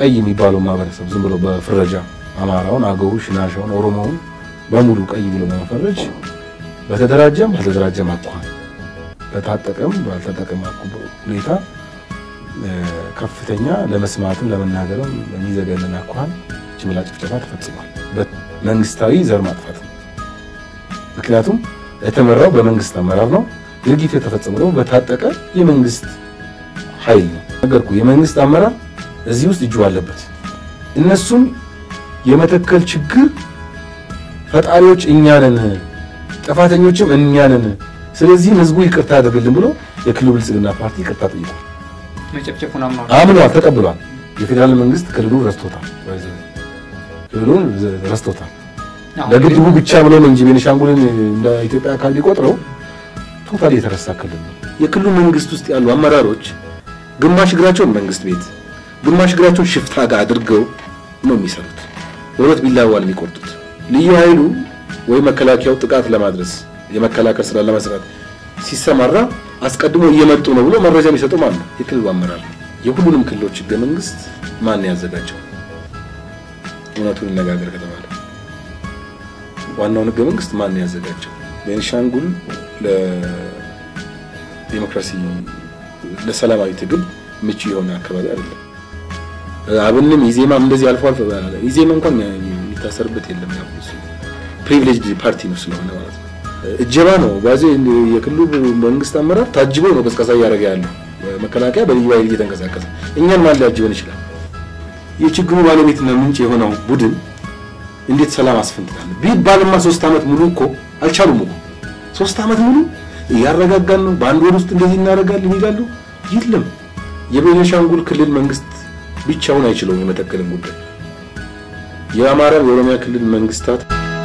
ቀይ የሚባለው ማህበረሰብ ዝም ብሎ በፍረጃ አማራውን፣ አገው፣ ሽናሻውን፣ ኦሮሞውን በሙሉ ቀይ ብሎ በመፈረጅ በተደራጀም ባልተደራጀም አኳኋን በታጠቀም ባልታጠቀም ሁኔታ ከፍተኛ ለመስማትም ለመናገርም በሚዘገንን አኳኋን ጅምላ ጭፍጨፋ ተፈጽሟል። መንግስታዊ ዘር ማጥፋት ነው። ምክንያቱም የተመራው በመንግስት አመራር ነው። ድርጊቱ የተፈጸመው ደግሞ በታጠቀ የመንግስት ኃይል ነው። ነገርኩ። የመንግስት አመራር እዚህ ውስጥ እጁ አለበት። እነሱም የመተከል ችግር ፈጣሪዎች እኛ ነን፣ ጥፋተኞችም እኛ ነን፣ ስለዚህም ህዝቡ ይቅርታ አድርግልን ብሎ የክልሉ ብልጽግና ፓርቲ ይቅርታ ጠይቋል። መጨፍጨፉን አምኗል። አምኗል፣ ተቀብሏል። የፌዴራል መንግስት ክልሉን ረስቶታል፣ ክልሉን ረስቶታል። ለግድቡ ብቻ ብሎ ነው እንጂ ቤኒሻንጉልን እንደ ኢትዮጵያ አካል ቢቆጥረው ቶታሊ የተረሳ ክልል ነው። የክልሉ መንግስት ውስጥ ያሉ አመራሮች ግማሽ እግራቸውን መንግስት ቤት፣ ግማሽ እግራቸውን ሽፍታ ጋር አድርገው ነው የሚሰሩት። በሁለት ቢላዋ ነው የሚቆርጡት። ልዩ ኃይሉ ወይ መከላከያው ጥቃት ለማድረስ የመከላከል ስራ ለመስራት ሲሰማራ አስቀድሞ እየመጡ ነው ብሎ መረጃ የሚሰጡ ማለት ነው የክልሉ አመራር ነው። የሁሉንም ክልሎች ህገ መንግስት ማን ያዘጋጀው? እውነቱን እነጋገር ከተባለ ዋናውን ህገ መንግስት ማን ያዘጋጀው? ቤኒሻንጉል ለዲሞክራሲ ለሰላማዊ ትግል ምቹ የሆነ አካባቢ አይደለም። አብንም ኢዜማም እንደዚህ አልፎ አልፎ ኢዜማ እንኳን የሚታሰርበት የለም። ያው እሱ ፕሪቪሌጅድ ፓርቲ ነው ስለሆነ ማለት ነው። እጀባ ነው ባዜ የክልሉ መንግስት አመራር ታጅቦ ነው ቀስቀሳ እያደረገ ያለው መከላከያ በልዩ ኃይል እየተንቀሳቀሰ እኛን ማን ሊያጅበን ይችላል? የችግሩ ባለቤትና ምንጭ የሆነው ቡድን እንዴት ሰላም አስፈንጥቃለ ቢባልማ ሶስት ዓመት ሙሉ እኮ አልቻሉም እኮ ሶስት ዓመት ሙሉ እያረጋጋን ነው፣ በአንድ ወር ውስጥ እንደዚህ እናደርጋለን ይላሉ። የለም የቤኒሻንጉል ክልል መንግስት ብቻውን አይችለውም የመተከልን ጉዳይ። የአማራ የኦሮሚያ ክልል መንግስታት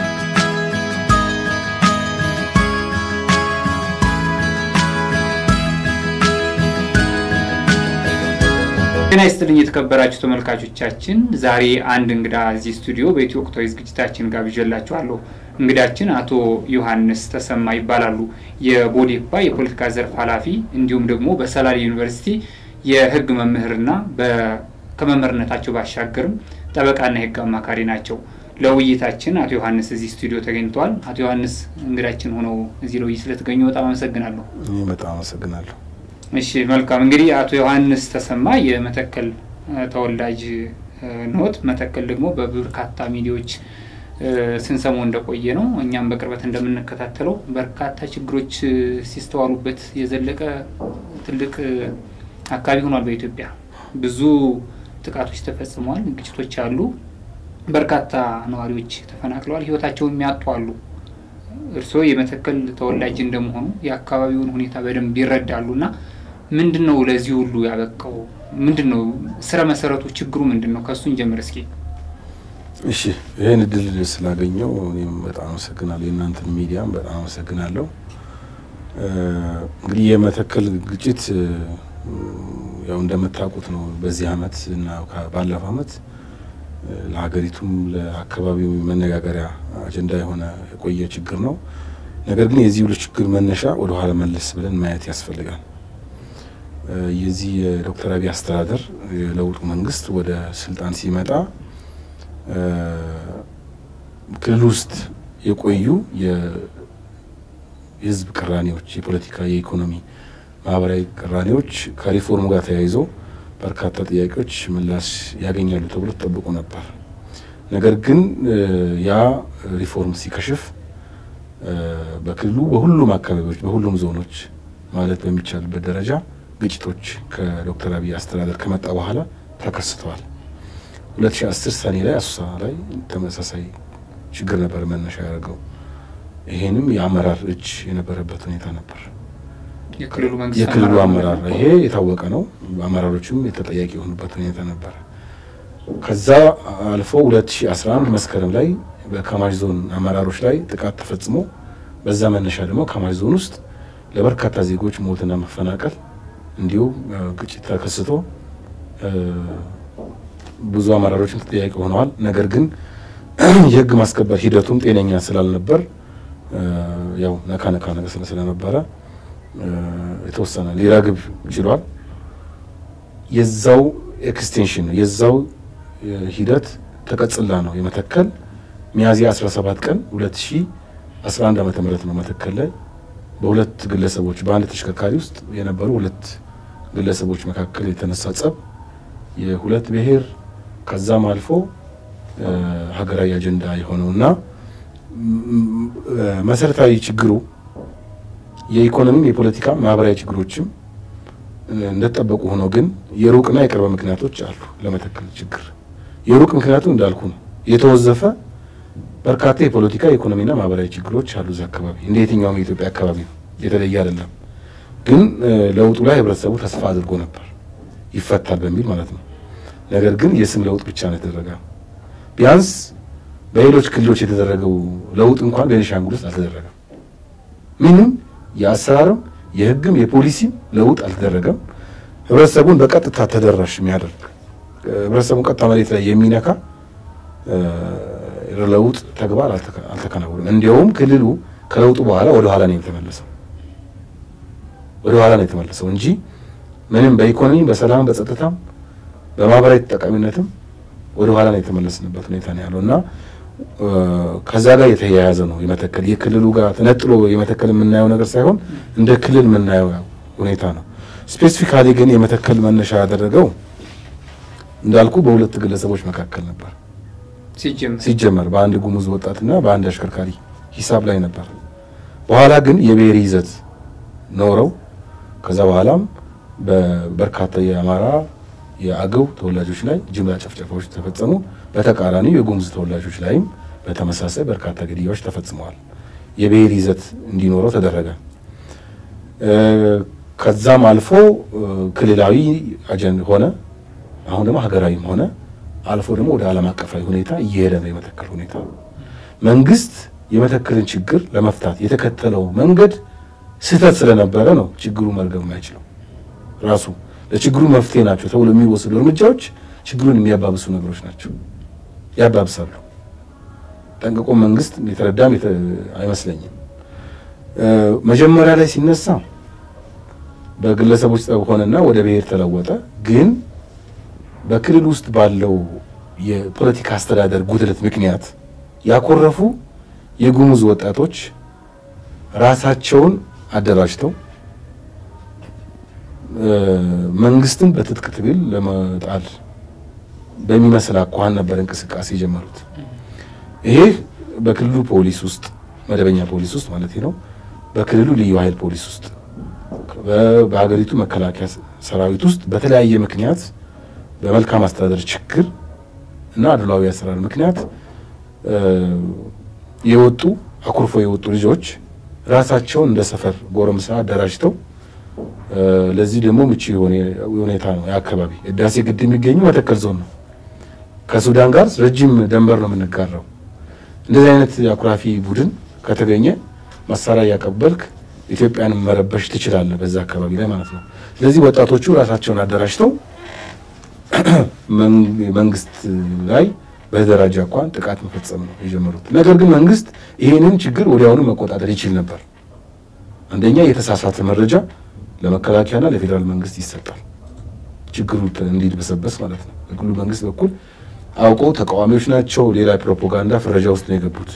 ጤና ይስጥልኝ የተከበራችሁ ተመልካቾቻችን፣ ዛሬ አንድ እንግዳ እዚህ ስቱዲዮ በኢትዮ ወቅታዊ ዝግጅታችን ጋብዣላችኋለሁ። እንግዳችን አቶ ዮሐንስ ተሰማ ይባላሉ። የቦዴፓ የፖለቲካ ዘርፍ ኃላፊ እንዲሁም ደግሞ በሰላሌ ዩኒቨርሲቲ የህግ መምህርና ከመምህርነታቸው ባሻገርም ጠበቃና የህግ አማካሪ ናቸው። ለውይይታችን አቶ ዮሐንስ እዚህ ስቱዲዮ ተገኝተዋል። አቶ ዮሐንስ እንግዳችን ሆነው እዚህ ለውይይት ስለተገኙ በጣም አመሰግናለሁ። እኔ በጣም አመሰግናለሁ። እሺ መልካም እንግዲህ አቶ ዮሐንስ ተሰማ የመተከል ተወላጅ ኖት። መተከል ደግሞ በበርካታ ሚዲያዎች ስንሰማው እንደቆየ ነው። እኛም በቅርበት እንደምንከታተለው በርካታ ችግሮች ሲስተዋሉበት የዘለቀ ትልቅ አካባቢ ሆኗል። በኢትዮጵያ ብዙ ጥቃቶች ተፈጽመዋል፣ ግጭቶች አሉ። በርካታ ነዋሪዎች ተፈናቅለዋል፣ ህይወታቸውን የሚያጡ አሉ። እርስዎ የመተከል ተወላጅ እንደመሆኑ የአካባቢውን ሁኔታ በደንብ ይረዳሉ እና ምንድን ነው ለዚህ ሁሉ ያበቃው? ምንድን ነው ስረ መሰረቱ? ችግሩ ምንድን ነው? ከእሱን ጀምር እስኪ። እሺ ይህን እድል ስላገኘው እኔም በጣም አመሰግናለሁ። የእናንተን ሚዲያም በጣም አመሰግናለሁ። እንግዲህ የመተከል ግጭት ያው እንደምታውቁት ነው። በዚህ አመት እና ባለፈው አመት ለሀገሪቱም ለአካባቢው መነጋገሪያ አጀንዳ የሆነ የቆየ ችግር ነው። ነገር ግን የዚህ ሁሉ ችግር መነሻ ወደ ኋላ መለስ ብለን ማየት ያስፈልጋል። የዚህ የዶክተር አብይ አስተዳደር የለውጡ መንግስት ወደ ስልጣን ሲመጣ ክልል ውስጥ የቆዩ የህዝብ ቅራኔዎች፣ የፖለቲካ፣ የኢኮኖሚ፣ ማህበራዊ ቅራኔዎች ከሪፎርሙ ጋር ተያይዞ በርካታ ጥያቄዎች ምላሽ ያገኛሉ ተብሎ ተጠብቆ ነበር። ነገር ግን ያ ሪፎርም ሲከሽፍ በክልሉ በሁሉም አካባቢዎች በሁሉም ዞኖች ማለት በሚቻልበት ደረጃ ግጭቶች ከዶክተር አብይ አስተዳደር ከመጣ በኋላ ተከስተዋል። 2010 ሰኔ ላይ አሶሳ ላይ ተመሳሳይ ችግር ነበር መነሻ ያደርገው። ይሄንም የአመራር እጅ የነበረበት ሁኔታ ነበር። የክልሉ መንግስት የክልሉ አመራር ይሄ የታወቀ ነው። አመራሮችም የተጠያቂ የሆኑበት ሁኔታ ነበር። ከዛ አልፎ 2011 መስከረም ላይ በካማሽ ዞን አመራሮች ላይ ጥቃት ተፈጽሞ በዛ መነሻ ደግሞ ካማሽ ዞን ውስጥ ለበርካታ ዜጎች ሞትና መፈናቀል እንዲሁም ግጭት ተከስቶ ብዙ አመራሮችም ተጠያቂ ሆነዋል። ነገር ግን የህግ ማስከበር ሂደቱም ጤነኛ ስላልነበር ያው ነካ ነካ ነገር ስለነበረ የተወሰነ ሊረግብ ችሏል። የዛው ኤክስቴንሽን ነው የዛው ሂደት ተቀጽላ ነው የመተከል ሚያዝያ 17 ቀን 2011 ዓመተ ምህረት ነው መተከል ላይ በሁለት ግለሰቦች በአንድ ተሽከርካሪ ውስጥ የነበሩ ሁለት ግለሰቦች መካከል የተነሳ ጸብ የሁለት ብሔር ከዛም አልፎ ሀገራዊ አጀንዳ የሆነውና መሰረታዊ ችግሩ የኢኮኖሚም የፖለቲካ ማህበራዊ ችግሮችም እንደተጠበቁ ሆኖ ግን የሩቅና የቅርብ ምክንያቶች አሉ ለመተከል ችግር። የሩቅ ምክንያቱ እንዳልኩ ነው የተወዘፈ በርካታ የፖለቲካ የኢኮኖሚና ማህበራዊ ችግሮች አሉ እዚህ አካባቢ እንደ የትኛውም የኢትዮጵያ አካባቢ ነው፣ የተለየ አይደለም። ግን ለውጡ ላይ ህብረተሰቡ ተስፋ አድርጎ ነበር ይፈታል በሚል ማለት ነው። ነገር ግን የስም ለውጥ ብቻ ነው የተደረገ። ቢያንስ በሌሎች ክልሎች የተደረገው ለውጥ እንኳን ቤኒሻንጉል ውስጥ አልተደረገም። ምንም የአሰራርም የህግም የፖሊሲም ለውጥ አልተደረገም። ህብረተሰቡን በቀጥታ ተደራሽ የሚያደርግ ህብረተሰቡን ቀጥታ መሬት ላይ የሚነካ ለውጥ ተግባር አልተከናወነም። እንዲያውም ክልሉ ከለውጡ በኋላ ወደ ኋላ ነው የተመለሰው ወደ ኋላ ነው የተመለሰው እንጂ ምንም በኢኮኖሚ በሰላም በጸጥታም በማህበራዊ ተጠቃሚነትም ወደ ኋላ ነው የተመለስንበት ሁኔታ ነው ያለው እና ከዛ ጋር የተያያዘ ነው የመተከል የክልሉ ጋር ተነጥሎ የመተከል የምናየው ነገር ሳይሆን እንደ ክልል የምናየው ሁኔታ ነው። ስፔሲፊካሊ ግን የመተከል መነሻ ያደረገው እንዳልኩ በሁለት ግለሰቦች መካከል ነበር ሲጀመር በአንድ ጉሙዝ ወጣትና በአንድ አሽከርካሪ ሂሳብ ላይ ነበር። በኋላ ግን የብሔር ይዘት ኖረው ከዛ በኋላም በበርካታ የአማራ የአገው ተወላጆች ላይ ጅምላ ጨፍጨፋዎች ተፈጸሙ። በተቃራኒው የጉሙዝ ተወላጆች ላይም በተመሳሳይ በርካታ ግድያዎች ተፈጽመዋል። የብሔር ይዘት እንዲኖረው ተደረገ። ከዛም አልፎ ክልላዊ አጀንዳ ሆነ። አሁን ደግሞ ሀገራዊም ሆነ። አልፎ ደግሞ ወደ ዓለም አቀፋዊ ሁኔታ እየሄደ ነው የመተከል ሁኔታ። መንግስት የመተከልን ችግር ለመፍታት የተከተለው መንገድ ስህተት ስለነበረ ነው ችግሩ መርገብ የማይችለው ራሱ ለችግሩ መፍትሄ ናቸው ተብሎ የሚወሰዱ እርምጃዎች ችግሩን የሚያባብሱ ነገሮች ናቸው፣ ያባብሳሉ። ጠንቅቆ መንግስት የተረዳም አይመስለኝም። መጀመሪያ ላይ ሲነሳ በግለሰቦች ጠብ ሆነና ወደ ብሔር ተለወጠ። ግን በክልል ውስጥ ባለው የፖለቲካ አስተዳደር ጉድለት ምክንያት ያኮረፉ የጉሙዝ ወጣቶች ራሳቸውን አደራጅተው መንግስትን በትጥቅ ትግል ለመጣል በሚመስል አኳኋን ነበር እንቅስቃሴ የጀመሩት። ይሄ በክልሉ ፖሊስ ውስጥ መደበኛ ፖሊስ ውስጥ ማለት ነው፣ በክልሉ ልዩ ኃይል ፖሊስ ውስጥ፣ በሀገሪቱ መከላከያ ሰራዊት ውስጥ በተለያየ ምክንያት በመልካም አስተዳደር ችግር እና አድሏዊ አሰራር ምክንያት የወጡ አኩርፎ የወጡ ልጆች ራሳቸውን እንደ ሰፈር ጎረምሳ አደራጅተው ለዚህ ደግሞ ምቹ የሆነ ሁኔታ ነው። የአካባቢ ህዳሴ ግድብ የሚገኘው መተከል ዞን ነው። ከሱዳን ጋር ረጅም ደንበር ነው የምንጋራው። እንደዚህ አይነት አኩራፊ ቡድን ከተገኘ መሳሪያ እያቀበልክ ኢትዮጵያን መረበሽ ትችላለህ፣ በዛ አካባቢ ላይ ማለት ነው። ስለዚህ ወጣቶቹ ራሳቸውን አደራጅተው መንግስት ላይ በተደራጀ አኳን ጥቃት መፈጸም ነው የጀመሩት። ነገር ግን መንግስት ይህንን ችግር ወዲያውኑ መቆጣጠር ይችል ነበር። አንደኛ የተሳሳተ መረጃ ለመከላከያና ለፌዴራል መንግስት ይሰጣል፣ ችግሩ እንዲድበሰበስ ማለት ነው። በክልሉ መንግስት በኩል አውቀው ተቃዋሚዎች ናቸው ሌላ ፕሮፓጋንዳ ፍረጃ ውስጥ ነው የገቡት።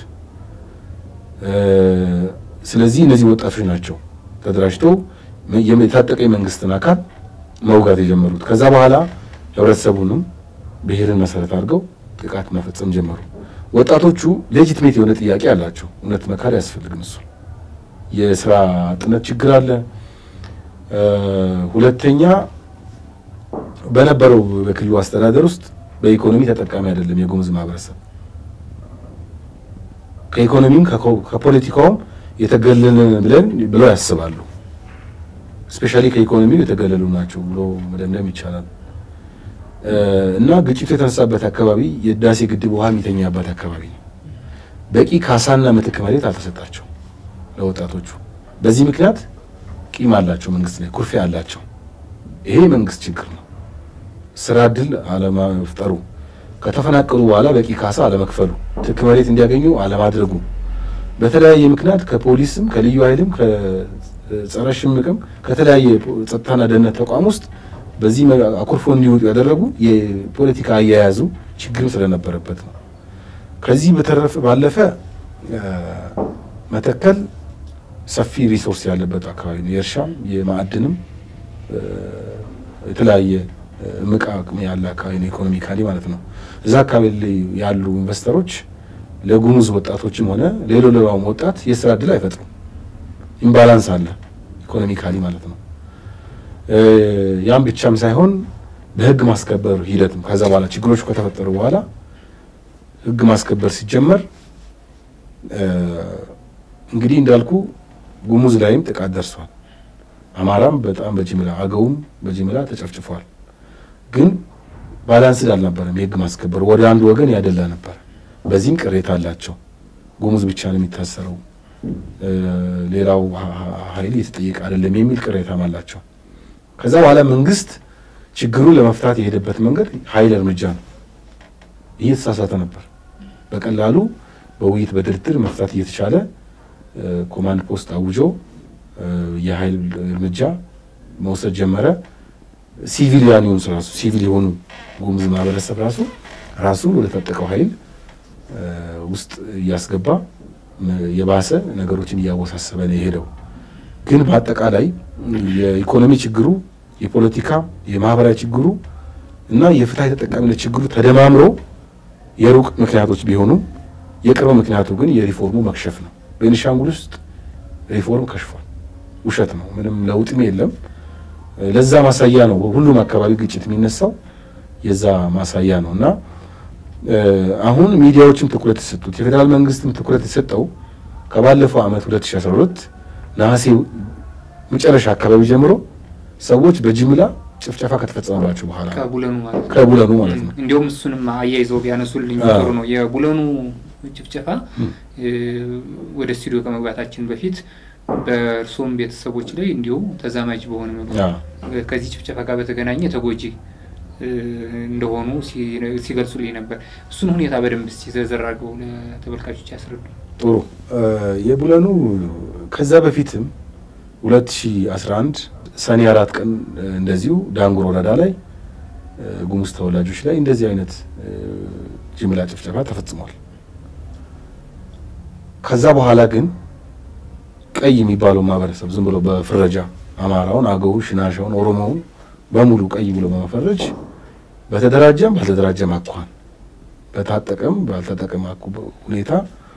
ስለዚህ እነዚህ ወጣቶች ናቸው ተደራጅተው የታጠቀ የመንግስትን አካል መውጋት የጀመሩት። ከዛ በኋላ ህብረተሰቡንም ብሔርን መሰረት አድርገው ጥቃት መፈጸም ጀመሩ። ወጣቶቹ ሌጂትሜት የሆነ ጥያቄ አላቸው። እውነት መካድ አያስፈልግም። እሱ የስራ አጥነት ችግር አለ። ሁለተኛ በነበረው በክልሉ አስተዳደር ውስጥ በኢኮኖሚ ተጠቃሚ አይደለም የጉሙዝ ማህበረሰብ። ከኢኮኖሚም ከፖለቲካውም የተገለልን ብለን ብለው ያስባሉ። ስፔሻሊ ከኢኮኖሚው የተገለሉ ናቸው ብሎ መደምደም ይቻላል። እና ግጭቱ የተነሳበት አካባቢ የህዳሴ ግድብ ውሃ የሚተኛበት አካባቢ ነው። በቂ ካሳና ምትክ መሬት አልተሰጣቸው ለወጣቶቹ። በዚህ ምክንያት ቂም አላቸው፣ መንግስት ላይ ኩርፊያ አላቸው። ይሄ መንግስት ችግር ነው። ስራ እድል አለመፍጠሩ፣ ከተፈናቀሉ በኋላ በቂ ካሳ አለመክፈሉ፣ ምትክ መሬት እንዲያገኙ አለማድረጉ፣ በተለያየ ምክንያት ከፖሊስም ከልዩ ኃይልም ከጸረ ሽምቅም ከተለያየ ጸጥታና ደህንነት ተቋም ውስጥ በዚህ አኩርፎ እንዲወጡ ያደረጉ የፖለቲካ አያያዙ ችግርም ስለነበረበት ነው። ከዚህ በተረፈ ባለፈ መተከል ሰፊ ሪሶርስ ያለበት አካባቢ ነው። የእርሻም የማዕድንም የተለያየ እምቅ አቅም ያለ አካባቢ ነው፣ ኢኮኖሚካሊ ማለት ነው። እዛ አካባቢ ላይ ያሉ ኢንቨስተሮች ለጉሙዝ ወጣቶችም ሆነ ሌሎ ሌላውም ወጣት የስራ እድል አይፈጥሩም። ኢምባላንስ አለ ኢኮኖሚካሊ ማለት ነው። ያም ብቻም ሳይሆን በህግ ማስከበር ሂደትም ከዛ በኋላ ችግሮቹ ከተፈጠሩ በኋላ ህግ ማስከበር ሲጀመር እንግዲህ እንዳልኩ ጉሙዝ ላይም ጥቃት ደርሷል። አማራም በጣም በጅምላ አገውም በጅምላ ተጨፍጭፏል። ግን ባላንስድ አልነበረም። የህግ ማስከበር ወደ አንድ ወገን ያደላ ነበር። በዚህም ቅሬታ አላቸው። ጉሙዝ ብቻ ነው የሚታሰረው፣ ሌላው ኃይል የተጠየቀ አይደለም የሚል ቅሬታም አላቸው። ከዛ በኋላ መንግስት ችግሩን ለመፍታት የሄደበት መንገድ ኃይል እርምጃ ነው። እየተሳሳተ ነበር። በቀላሉ በውይይት በድርድር መፍታት እየተቻለ ኮማንድ ፖስት አውጆ የኃይል እርምጃ መውሰድ ጀመረ። ሲቪሊያን የሆኑ ራሱ ሲቪል የሆኑ ጉሙዝ ማህበረሰብ ራሱ ራሱ ወደ ታጠቀው ኃይል ውስጥ እያስገባ የባሰ ነገሮችን እያወሳሰበ ነው የሄደው። ግን በአጠቃላይ የኢኮኖሚ ችግሩ፣ የፖለቲካ የማህበራዊ ችግሩ እና የፍትሀዊ ተጠቃሚነት ችግሩ ተደማምሮ የሩቅ ምክንያቶች ቢሆኑም የቅርብ ምክንያቱ ግን የሪፎርሙ መክሸፍ ነው። ቤኒሻንጉል ውስጥ ሪፎርም ከሽፏል። ውሸት ነው። ምንም ለውጥም የለም። ለዛ ማሳያ ነው። ሁሉም አካባቢ ግጭት የሚነሳው የዛ ማሳያ ነው እና አሁን ሚዲያዎችም ትኩረት የሰጡት የፌዴራል መንግስትም ትኩረት የሰጠው ከባለፈው ዓመት 2012 ነሐሴ መጨረሻ አካባቢ ጀምሮ ሰዎች በጅምላ ጭፍጨፋ ከተፈጸመባቸው በኋላ ከቡለኑ ማለት ነው። ከቡለኑ ማለት ነው። እንዲሁም እሱንም አያይዘው ቢያነሱልኝ ጥሩ ነው። የቡለኑ ጭፍጨፋ ወደ ስቱዲዮ ከመግባታችን በፊት በእርሶም ቤተሰቦች ላይ እንዲሁ ተዛማጅ በሆነ መልኩ ከዚህ ጭፍጨፋ ጋር በተገናኘ ተጎጂ እንደሆኑ ሲገልጹልኝ ነበር። እሱን ሁኔታ በደንብ እስኪ ዘርዘር አድርገው ለተመልካቾች ያስረዱ። ጥሩ የቡለኑ ከዛ በፊትም 2011 ሰኔ አራት ቀን እንደዚሁ ዳንጉር ወረዳ ላይ ጉሙዝ ተወላጆች ላይ እንደዚህ አይነት ጅምላ ጭፍጨፋ ተፈጽሟል። ከዛ በኋላ ግን ቀይ የሚባለው ማህበረሰብ ዝም ብሎ በፍረጃ አማራውን፣ አገውን፣ ሽናሻውን፣ ኦሮሞውን በሙሉ ቀይ ብሎ በመፈረጅ በተደራጀም ባልተደራጀም አኳኋን በታጠቀም ባልተጠቀም ሁኔታ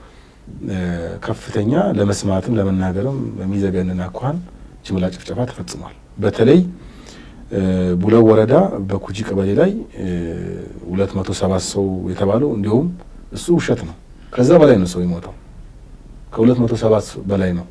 ከፍተኛ ለመስማትም ለመናገርም በሚዘገንን አኳኋን ጅምላ ጭፍጨፋ ተፈጽሟል። በተለይ ቡለው ወረዳ በኩጂ ቀበሌ ላይ ሁለት መቶ ሰባት ሰው የተባለው እንዲሁም እሱ ውሸት ነው። ከዛ በላይ ነው ሰው የሞተው ከሁለት መቶ ሰባት በላይ ነው።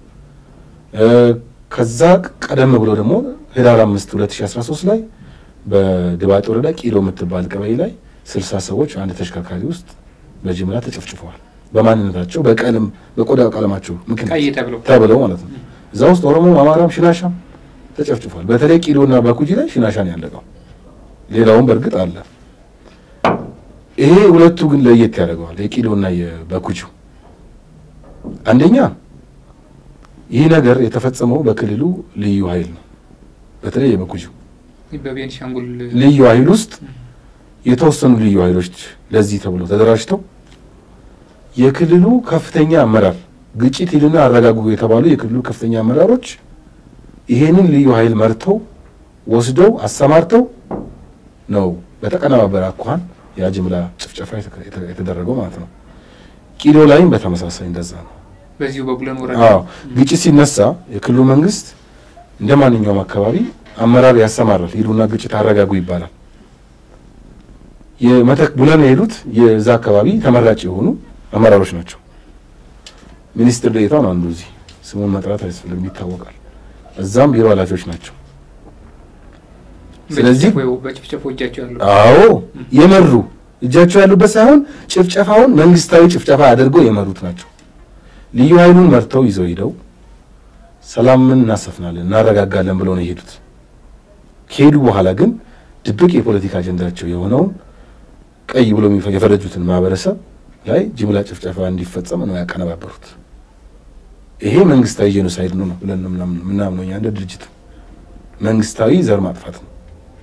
ከዛ ቀደም ብሎ ደግሞ ህዳር አምስት ሁለት ሺ አስራ ሶስት ላይ በድባጤ ወረዳ ቂሎ የምትባል ቀበሌ ላይ ስልሳ ሰዎች አንድ ተሽከርካሪ ውስጥ በጅምላ ተጨፍጭፈዋል። በማንነታቸው በቀለም በቆዳ ቀለማቸው ምክንያት ተብለው ማለት ነው። እዛ ውስጥ ኦሮሞ፣ አማራም ሽናሻም ተጨፍጭፏል። በተለይ ቂሎና በኩጂ ላይ ሽናሻን ያለቀው ሌላውም በእርግጥ አለ። ይሄ ሁለቱ ግን ለየት ያደርገዋል። የቂሎና የበኩጂው አንደኛ ይህ ነገር የተፈጸመው በክልሉ ልዩ ኃይል ነው። በተለይ የበኩጂው በቤንሻንጉል ልዩ ኃይል ውስጥ የተወሰኑ ልዩ ኃይሎች ለዚህ ተብሎ ተደራጅተው የክልሉ ከፍተኛ አመራር ግጭት ሂዱና አረጋጉ የተባሉ የክልሉ ከፍተኛ አመራሮች ይሄንን ልዩ ኃይል መርተው ወስደው አሰማርተው ነው በተቀነባበረ አኳኋን ያ ጅምላ ጭፍጨፋ የተደረገው ማለት ነው። ቂሎ ላይም በተመሳሳይ እንደዛ ነው። በዚሁ በቡለን ወረዳ አዎ ግጭት ሲነሳ የክልሉ መንግስት እንደ ማንኛውም አካባቢ አመራር ያሰማራል። ሂዱና ግጭት አረጋጉ ይባላል። የመተክ ቡለን የሄዱት የዛ አካባቢ ተመራጭ የሆኑ አመራሮች ናቸው። ሚኒስትር ዴኤታ ነው አንዱ፣ እዚህ ስሙን መጥራት አያስፈልግም ይታወቃል። እዛም ቢሮ ኃላፊዎች ናቸው። ስለዚህ በጭፍጨፎ እጃቸው ያለው አዎ የመሩ እጃቸው ያሉበት ሳይሆን ጭፍጨፋውን መንግስታዊ ጭፍጨፋ አድርገው የመሩት ናቸው። ልዩ ኃይሉን መርተው ይዘው ሄደው ሰላምን እናሰፍናለን እናረጋጋለን ብለው ነው የሄዱት። ከሄዱ በኋላ ግን ድብቅ የፖለቲካ አጀንዳቸው የሆነውን ቀይ ብሎ የፈረጁትን ማህበረሰብ ላይ ጅምላ ጭፍጨፋ እንዲፈጸም ነው ያቀነባበሩት። ይሄ መንግስታዊ ጄኖሳይድ ነው ነው ብለን ምናምነው እኛ እንደ ድርጅት መንግስታዊ ዘር ማጥፋት ነው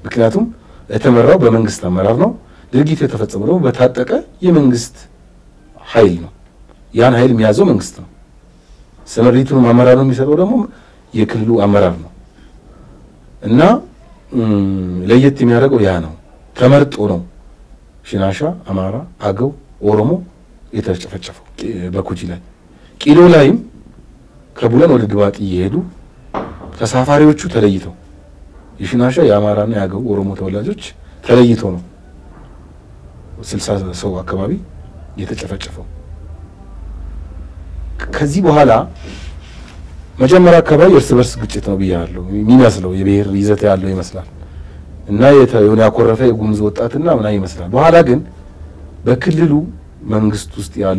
ምክንያቱም የተመራው በመንግስት አመራር ነው። ድርጊቱ የተፈጸመው ደግሞ በታጠቀ የመንግስት ኃይል ነው። ያን ኃይል የሚያዘው መንግስት ነው። ስምሪቱን አመራር ነው የሚሰጠው ደግሞ የክልሉ አመራር ነው እና ለየት የሚያደርገው ያ ነው። ተመርጦ ነው ሽናሻ፣ አማራ፣ አገው፣ ኦሮሞ የተጨፈጨፈው በኩጂ ላይ። ቂሎ ላይም ከቡለን ወደ ድባጢ እየሄዱ ተሳፋሪዎቹ ተለይተው የሽናሻ የአማራና የአገው ኦሮሞ ተወላጆች ተለይተው ነው ስልሳ ሰው አካባቢ የተጨፈጨፈው። ከዚህ በኋላ መጀመሪያ አካባቢ እርስ በርስ ግጭት ነው ብያለሁ። የሚመስለው የብሔር ይዘት ያለው ይመስላል እና የሆነ ያኮረፈ የጉሙዝ ወጣትና ምናምን ይመስላል። በኋላ ግን በክልሉ መንግስት ውስጥ ያሉ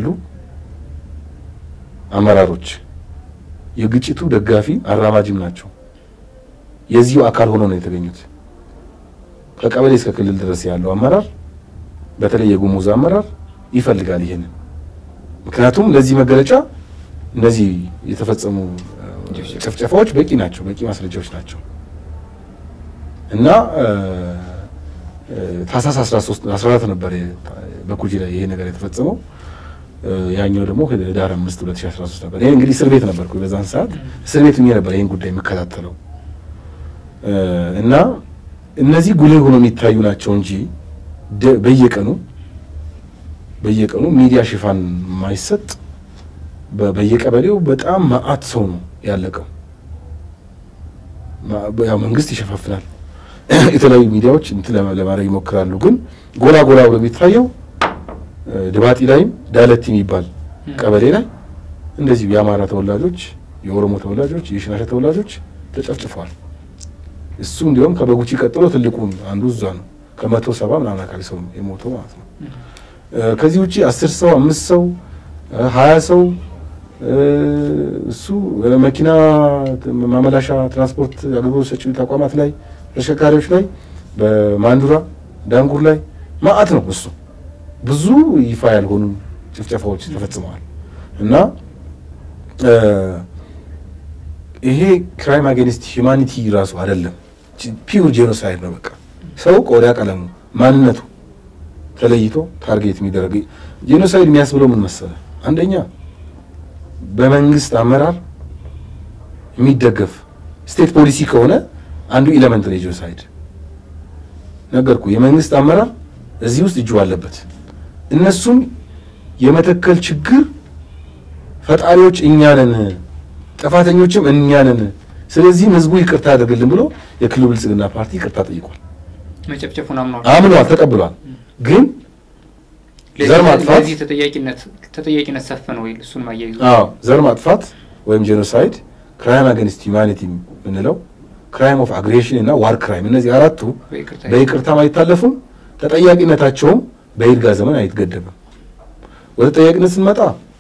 አመራሮች የግጭቱ ደጋፊ አራማጅም ናቸው። የዚሁ አካል ሆነው ነው የተገኙት። ከቀበሌ እስከ ክልል ድረስ ያለው አመራር በተለይ የጉሙዝ አመራር ይፈልጋል ይሄንን። ምክንያቱም ለዚህ መገለጫ እነዚህ የተፈጸሙ ጭፍጨፋዎች በቂ ናቸው፣ በቂ ማስረጃዎች ናቸው እና ታህሳስ 13 14 ነበር በኩጂ ላይ ይሄ ነገር የተፈጸመው። ያኛው ደግሞ ህዳር 5 2013 ነበር። ይሄ እንግዲህ እስር ቤት ነበርኩ በዛን ሰዓት እስር ቤት ሆኜ ነበር ይሄን ጉዳይ የምከታተለው እና እነዚህ ጉልህ ሆኖ የሚታዩ ናቸው እንጂ በየቀኑ በየቀኑ ሚዲያ ሽፋን የማይሰጥ በየቀበሌው በጣም መዓት ሰው ነው ያለቀው። ያው መንግስት ይሸፋፍናል፣ የተለያዩ ሚዲያዎች እንትን ለማድረግ ይሞክራሉ። ግን ጎላ ጎላ ብሎ የሚታየው ድባጢ ላይም ዳለቲ የሚባል ቀበሌ ላይ እንደዚሁ የአማራ ተወላጆች፣ የኦሮሞ ተወላጆች፣ የሽናሻ ተወላጆች ተጨፍጭፈዋል። እሱ እንዲሁም ከበጉቺ ቀጥሎ ትልቁ አንዱ እዛ ነው። ከመቶ ሰባ ምናምን አካባቢ ሰው የሞተው ማለት ነው። ከዚህ ውጭ አስር ሰው አምስት ሰው ሀያ ሰው እሱ መኪና ማመላሻ ትራንስፖርት አገልግሎት ሰጪ ተቋማት ላይ ተሽከርካሪዎች ላይ በማንዱራ ዳንጉር ላይ ማአት ነው። እሱ ብዙ ይፋ ያልሆኑ ጭፍጨፋዎች ተፈጽመዋል እና ይሄ ክራይም አጌንስት ሂውማኒቲ ራሱ አይደለም፣ ፒውር ጄኖሳይድ ነው። በቃ ሰው ቆዳ ቀለሙ ማንነቱ ተለይቶ ታርጌት የሚደረግ ጄኖሳይድ የሚያስብለው ምን መሰለ? አንደኛ በመንግስት አመራር የሚደገፍ ስቴት ፖሊሲ ከሆነ አንዱ ኢለመንት ነው ጄኖሳይድ። ነገርኩ። የመንግስት አመራር እዚህ ውስጥ እጁ አለበት። እነሱም የመተከል ችግር ፈጣሪዎች እኛ ነን፣ ጥፋተኞችም እኛ ነን። ስለዚህም ህዝቡ ይቅርታ ያደርግልን ብሎ የክልሉ ብልጽግና ፓርቲ ይቅርታ ጠይቋል። መጨፍጨፉን አምኗል አምኗል፣ ተቀብሏል። ግን ዘር ማጥፋት ለዚህ ተጠያቂነት ተጠያቂነት ሰፈነ ወይ? እሱን ማያይዙ አዎ ዘር ማጥፋት ወይም ጄኖሳይድ ክራይም አገንስት ሂውማኒቲ የምንለው ክራይም ኦፍ አግሬሽን እና ዋር ክራይም እነዚህ አራቱ በይቅርታ በይቅርታም አይታለፉም። ተጠያቂነታቸውም በይርጋ ዘመን አይትገደብም። ወደ ተጠያቂነት ስንመጣ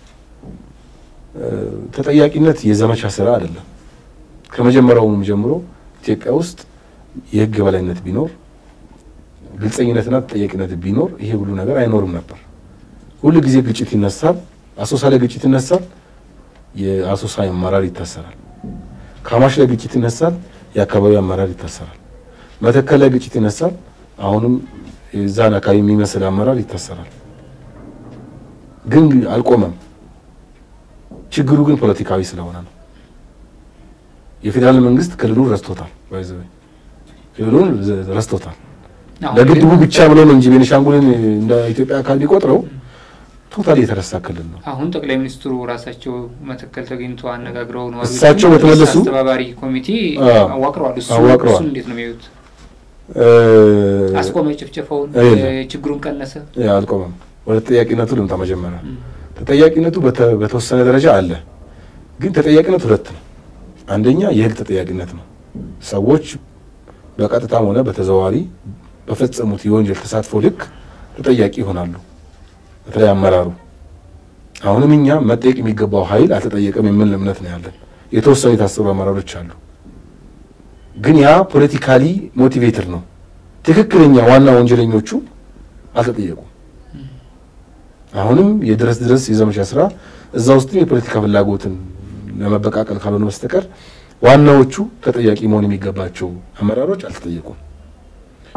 ተጠያቂነት የዘመቻ ስራ አይደለም። ከመጀመሪያውም ጀምሮ ኢትዮጵያ ውስጥ የህግ የበላይነት ቢኖር ግልጸኝነትና ተጠያቂነት ቢኖር ይሄ ሁሉ ነገር አይኖርም ነበር። ሁሉ ጊዜ ግጭት ይነሳል። አሶሳ ላይ ግጭት ይነሳል፣ የአሶሳ አመራር ይታሰራል። ካማሽ ላይ ግጭት ይነሳል፣ የአካባቢው አመራር ይታሰራል። መተከል ላይ ግጭት ይነሳል፣ አሁንም የዛን አካባቢ የሚመስል አመራር ይታሰራል። ግን አልቆመም። ችግሩ ግን ፖለቲካዊ ስለሆነ ነው። የፌዴራል መንግስት ክልሉን ረስቶታል። ባይዘው ክልሉን ረስቶታል። ለግድቡ ብቻ ብሎ ነው እንጂ ቤኒሻንጉልን እንደ ኢትዮጵያ አካል ቢቆጥረው ቶታሊ የተረሳ ክልል ነው። አሁን ጠቅላይ ሚኒስትሩ ራሳቸው መተከል ተገኝተው አነጋግረው ነው እሳቸው በተመለሱ አስተባባሪ ኮሚቴ አዎ፣ አዋቅረዋል። እሱ አዋቅረዋል። እሱን እንዴት ነው የሚያዩት? እ አስቆመ ጭፍጨፋውን? የለም። ችግሩን ቀነሰ? ያ አልቆመም። ወደ ተጠያቂነቱ ልምጣ። መጀመሪያ ተጠያቂነቱ በተ- በተወሰነ ደረጃ አለ፣ ግን ተጠያቂነት ሁለት ነው። አንደኛ የህግ ተጠያቂነት ነው። ሰዎች በቀጥታም ሆነ በተዘዋዋሪ በፈጸሙት የወንጀል ተሳትፎ ልክ ተጠያቂ ይሆናሉ። በተለይ አመራሩ። አሁንም እኛ መጠየቅ የሚገባው ኃይል አልተጠየቀም የሚል እምነት ነው ያለን። የተወሰኑ የታሰሩ አመራሮች አሉ፣ ግን ያ ፖለቲካሊ ሞቲቬትድ ነው። ትክክለኛ ዋና ወንጀለኞቹ አልተጠየቁም። አሁንም የድረስ ድረስ የዘመቻ ስራ እዛ ውስጥም የፖለቲካ ፍላጎትን ለመበቃቀል ካልሆነ በስተቀር ዋናዎቹ ተጠያቂ መሆን የሚገባቸው አመራሮች አልተጠየቁም።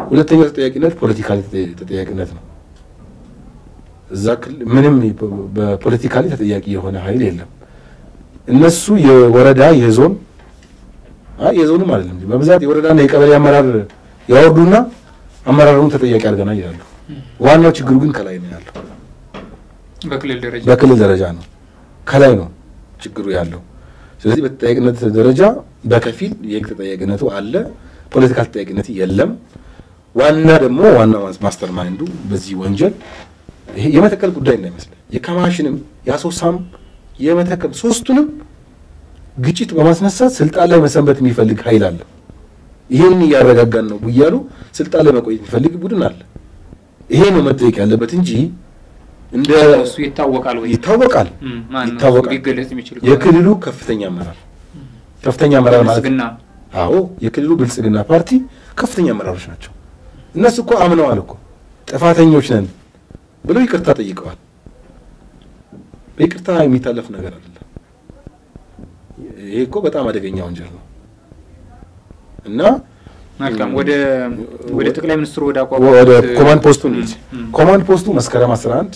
ሁለተኛው ተጠያቂነት ፖለቲካሊ ተጠያቂነት ነው። እዛ ክልል ምንም በፖለቲካሊ ተጠያቂ የሆነ ኃይል የለም። እነሱ የወረዳ የዞን አይ የዞንም አይደለም በብዛት የወረዳና የቀበሌ አመራር ያወርዱና አመራሩን ተጠያቂ አድርገና ይላሉ። ዋናው ችግሩ ግን ከላይ ነው ያለው። በክልል ደረጃ በክልል ደረጃ ነው ከላይ ነው ችግሩ ያለው። ስለዚህ በተጠያቂነት ደረጃ በከፊል የህግ ተጠያቂነቱ አለ፣ ፖለቲካል ተጠያቂነት የለም። ዋና ደግሞ ዋና ማስተር ማይንዱ በዚህ ወንጀል ይሄ የመተከል ጉዳይ እንዳይመስለን የከማሽንም የአሶሳም የመተከል ሶስቱንም ግጭት በማስነሳት ስልጣን ላይ መሰንበት የሚፈልግ ኃይል አለ። ይህን እያረጋጋን ነው እያሉ ስልጣን ላይ መቆየት የሚፈልግ ቡድን አለ። ይሄ ነው መጠየቅ ያለበት እንጂ እንደ እሱ ይታወቃል ወይ ይታወቃል እም፣ ማን ነው ይታወቃል። ሊገለጽ የሚችል የክልሉ ከፍተኛ አመራር ከፍተኛ አመራር ማለት ብልጽግና አዎ የክልሉ ብልጽግና ፓርቲ ከፍተኛ አመራሮች ናቸው። እነሱ እኮ አምነዋል እኮ ጥፋተኞች ነን ብለው ይቅርታ ጠይቀዋል። በይቅርታ የሚታለፍ ነገር አይደለም። ይሄ እኮ በጣም አደገኛ ወንጀል ነው እና መልካም ወደ ወደ ጠቅላይ ሚኒስትሩ ወደ ወደ አቋቋሙት ኮማንድ ፖስቱ እንሂድ። እም፣ ኮማንድ ፖስቱ መስከረም 11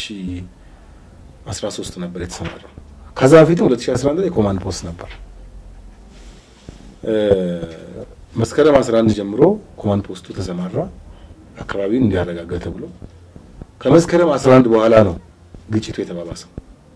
2013 ነበር የተሰማራው። ከዛ በፊትም 2011 ላይ ኮማንድ ፖስት ነበር። እ መስከረም 11 ጀምሮ ኮማንድ ፖስቱ ተሰማራ፣ አካባቢውን እንዲያረጋጋ ተብሎ ከመስከረም 11 በኋላ ነው ግጭቱ የተባባሰው።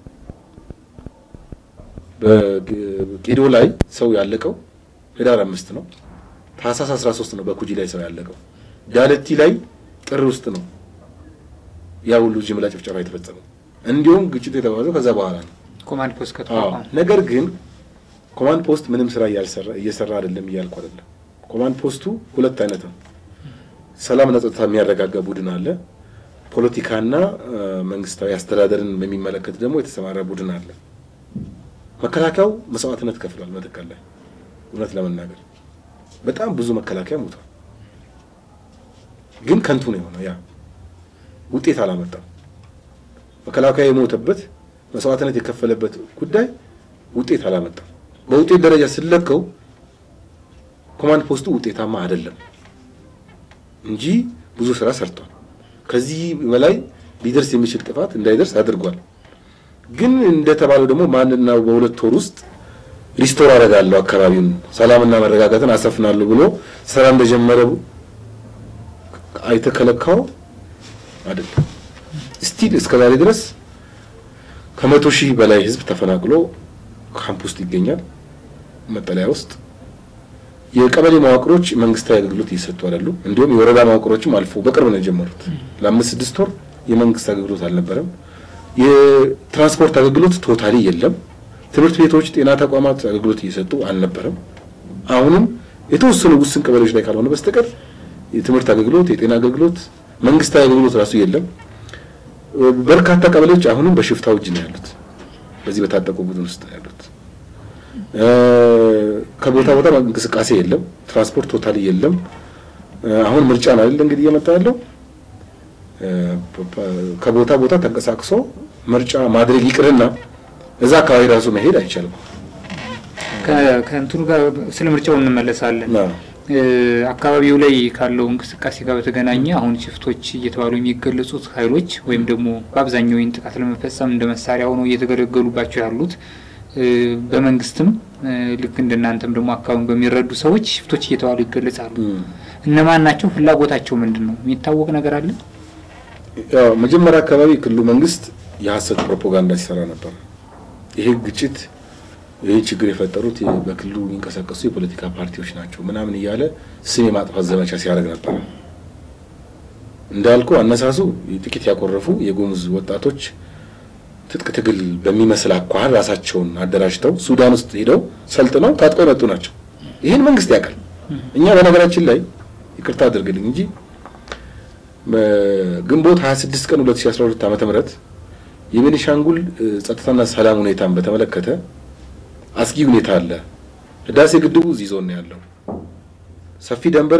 በጌዶ ላይ ሰው ያለቀው ህዳር አምስት ነው። ታህሳስ 13 ነው በኩጂ ላይ ሰው ያለቀው። ዳለቲ ላይ ጥር ውስጥ ነው ያ ሁሉ ጅምላ ጭፍጨፋ የተፈጸመው። እንዲሁም ግጭቱ የተባባሰው ከዛ በኋላ ነው። ኮማንድ ፖስት አዎ። ከተቋቋመ ነገር ግን ኮማንድ ፖስት ምንም ስራ እያልሰራ እየሰራ አይደለም እያልኩ አይደለም። ኮማንድ ፖስቱ ሁለት አይነት ነው። ሰላምና ጸጥታ የሚያረጋጋ ቡድን አለ። ፖለቲካና እ፣ መንግስታዊ አስተዳደርን በሚመለከት ደግሞ የተሰማራ ቡድን አለ። መከላከያው መስዋዕትነት ከፍሏል። መተከል ላይ እውነት ለመናገር በጣም ብዙ መከላከያ ሞቷል። ግን ከንቱ ነው የሆነው። ያ ውጤት አላመጣም። መከላከያ የሞተበት መስዋዕትነት የከፈለበት ጉዳይ ውጤት አላመጣም። በውጤት ደረጃ ስለከው ኮማንድ ፖስቱ ውጤታማ አይደለም እንጂ ብዙ ስራ ሰርቷል። ከዚህ በላይ ሊደርስ የሚችል ጥፋት እንዳይደርስ አድርጓል። ግን እንደተባለው ደግሞ ማንና በሁለት ወር ውስጥ ሪስቶር አደርጋለሁ አካባቢውን ሰላምና መረጋጋትን አሰፍናለሁ ብሎ ስራ እንደጀመረ አይተከለካው አይደለም። ስቲል እስከዛሬ ድረስ ከመቶ ሺህ በላይ ህዝብ ተፈናቅሎ ካምፕ ውስጥ ይገኛል፣ መጠለያ ውስጥ። የቀበሌ መዋቅሮች መንግስታዊ አገልግሎት እየሰጡ አይደሉም። እንዲሁም የወረዳ መዋቅሮችም አልፎ በቅርብ ነው የጀመሩት። ለአምስት ስድስት ወር የመንግስት አገልግሎት አልነበረም። የትራንስፖርት አገልግሎት ቶታሊ የለም። ትምህርት ቤቶች፣ ጤና ተቋማት አገልግሎት እየሰጡ አልነበረም። አሁንም የተወሰኑ ውስን ቀበሌዎች ላይ ካልሆነ በስተቀር የትምህርት አገልግሎት፣ የጤና አገልግሎት፣ መንግስታዊ አገልግሎት ራሱ የለም። በርካታ ቀበሌዎች አሁንም በሽፍታው እጅ ነው ያሉት። በዚህ በታጠቁ ቡድን ውስጥ ነው ያሉት። እ፣ ከቦታ ቦታ እንቅስቃሴ የለም። ትራንስፖርት ቶታሊ የለም። እ፣ አሁን ምርጫ ነው አይደል እንግዲህ እየመጣ ያለው እ፣ ከቦታ ቦታ ተንቀሳቅሶ ምርጫ ማድረግ ይቅርና እዛ አካባቢ ራሱ መሄድ አይቻልም። ከ- ከእንትኑ ጋር ስለ ምርጫው እንመለሳለን። ና እ፣ አካባቢው ላይ ካለው እንቅስቃሴ ጋር በተገናኘ አሁን ሽፍቶች እየተባሉ የሚገለጹት ኃይሎች ወይም ደግሞ በአብዛኛው ይህን ጥቃት ለመፈጸም እንደ መሳሪያ ሆነው እየተገለገሉባቸው ያሉት እ፣ በመንግስትም እ፣ ልክ እንደናንተም ደግሞ አካባቢውን በሚረዱ ሰዎች ሽፍቶች እየተባሉ ይገለጻሉ። እም። እነማን ናቸው? ፍላጎታቸው ምንድን ነው? የሚታወቅ ነገር አለ? ያው መጀመሪያ አካባቢ ክልሉ መንግስት የሀሰት ፕሮፓጋንዳ ሲሰራ ነበር። ይሄ ግጭት ይህ ችግር የፈጠሩት የ- በክልሉ የሚንቀሳቀሱ የፖለቲካ ፓርቲዎች ናቸው ምናምን እያለ ስም የማጥፋት ዘመቻ ሲያደርግ ነበር። እንዳልኩ አነሳሱ ጥቂት ያኮረፉ የጉሙዝ ወጣቶች ትጥቅ ትግል በሚመስል አኳኋን ራሳቸውን አደራጅተው ሱዳን ውስጥ ሄደው ሰልጥነው ታጥቀው የመጡ ናቸው። ይህን መንግስት ያውቃል። እኛ በነገራችን ላይ ይቅርታ አድርግልኝ እንጂ በግንቦት 26 ቀን 2012 ዓ.ም የቤኒሻንጉል እ፣ ጸጥታና ሰላም ሁኔታን በተመለከተ አስጊ ሁኔታ አለ። ህዳሴ ግድቡ እዚህ ዞን ነው ያለው። ሰፊ ደንበር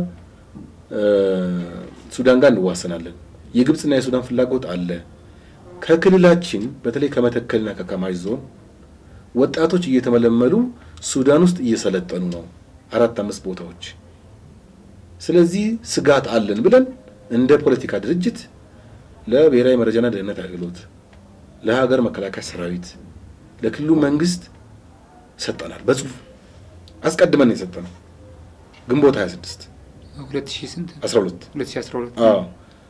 ከሱዳን ጋር እንዋሰናለን። የግብፅና የሱዳን ፍላጎት አለ። ከክልላችን በተለይ ከመተከልና ከከማሽ ዞን ወጣቶች እየተመለመሉ ሱዳን ውስጥ እየሰለጠኑ ነው። አራት አምስት ቦታዎች ስለዚህ ስጋት አለን ብለን እንደ ፖለቲካ ድርጅት ለብሔራዊ መረጃና ደህንነት አገልግሎት፣ ለሀገር መከላከያ ሰራዊት፣ ለክልሉ መንግስት ሰጠናል። በጽሁፍ አስቀድመን ነው የሰጠነው። ግንቦት 26 ሁለት ሺህ ስንት 12 ሁለት ሺህ አስራ ሁለት አዎ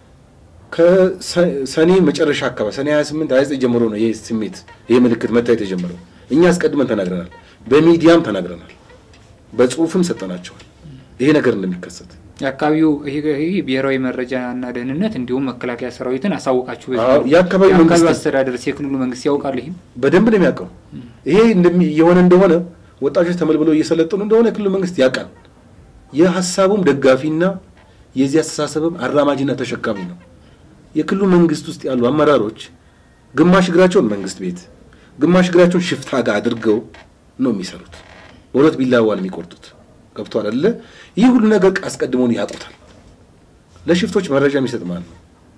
ከሰኔ መጨረሻ አካባቢ ሰኔ 28 29 ጀምሮ ነው ይህ ስሜት ይህ ምልክት መታየት የጀመረው። እኛ አስቀድመን ተናግረናል፣ በሚዲያም ተናግረናል፣ በጽሁፍም ሰጠናቸዋል ይሄ ነገር እንደሚከሰት የአካባቢው ይሄ ይሄ ብሔራዊ መረጃና ደህንነት እንዲሁም መከላከያ ሰራዊትን አሳውቃችሁ በዚህ አዎ፣ ነው። የአካባቢው የአካባቢው መንግስት- አስተዳደር የክልሉ መንግስት ያውቃል። ይህም በደንብ ነው የሚያውቀው። ይሄ እንደሚ- የሆነ እንደሆነ ወጣቶች ተመልምለው እየሰለጠኑ እንደሆነ የክልሉ መንግስት ያውቃል። የሀሳቡም ደጋፊና የዚህ አስተሳሰብም አራማጅና ተሸካሚ ነው። የክልሉ መንግስት ውስጥ ያሉ አመራሮች ግማሽ እግራቸውን መንግስት ቤት፣ ግማሽ እግራቸውን ሽፍታ ጋር አድርገው ነው የሚሰሩት። በሁለት ቢላዋ ነው የሚቆርጡት። ገብቷል አይደለ? ይህ ሁሉ ነገር አስቀድመውን ያውቁታል። ለሽፍቶች መረጃ የሚሰጥ ማን ነው?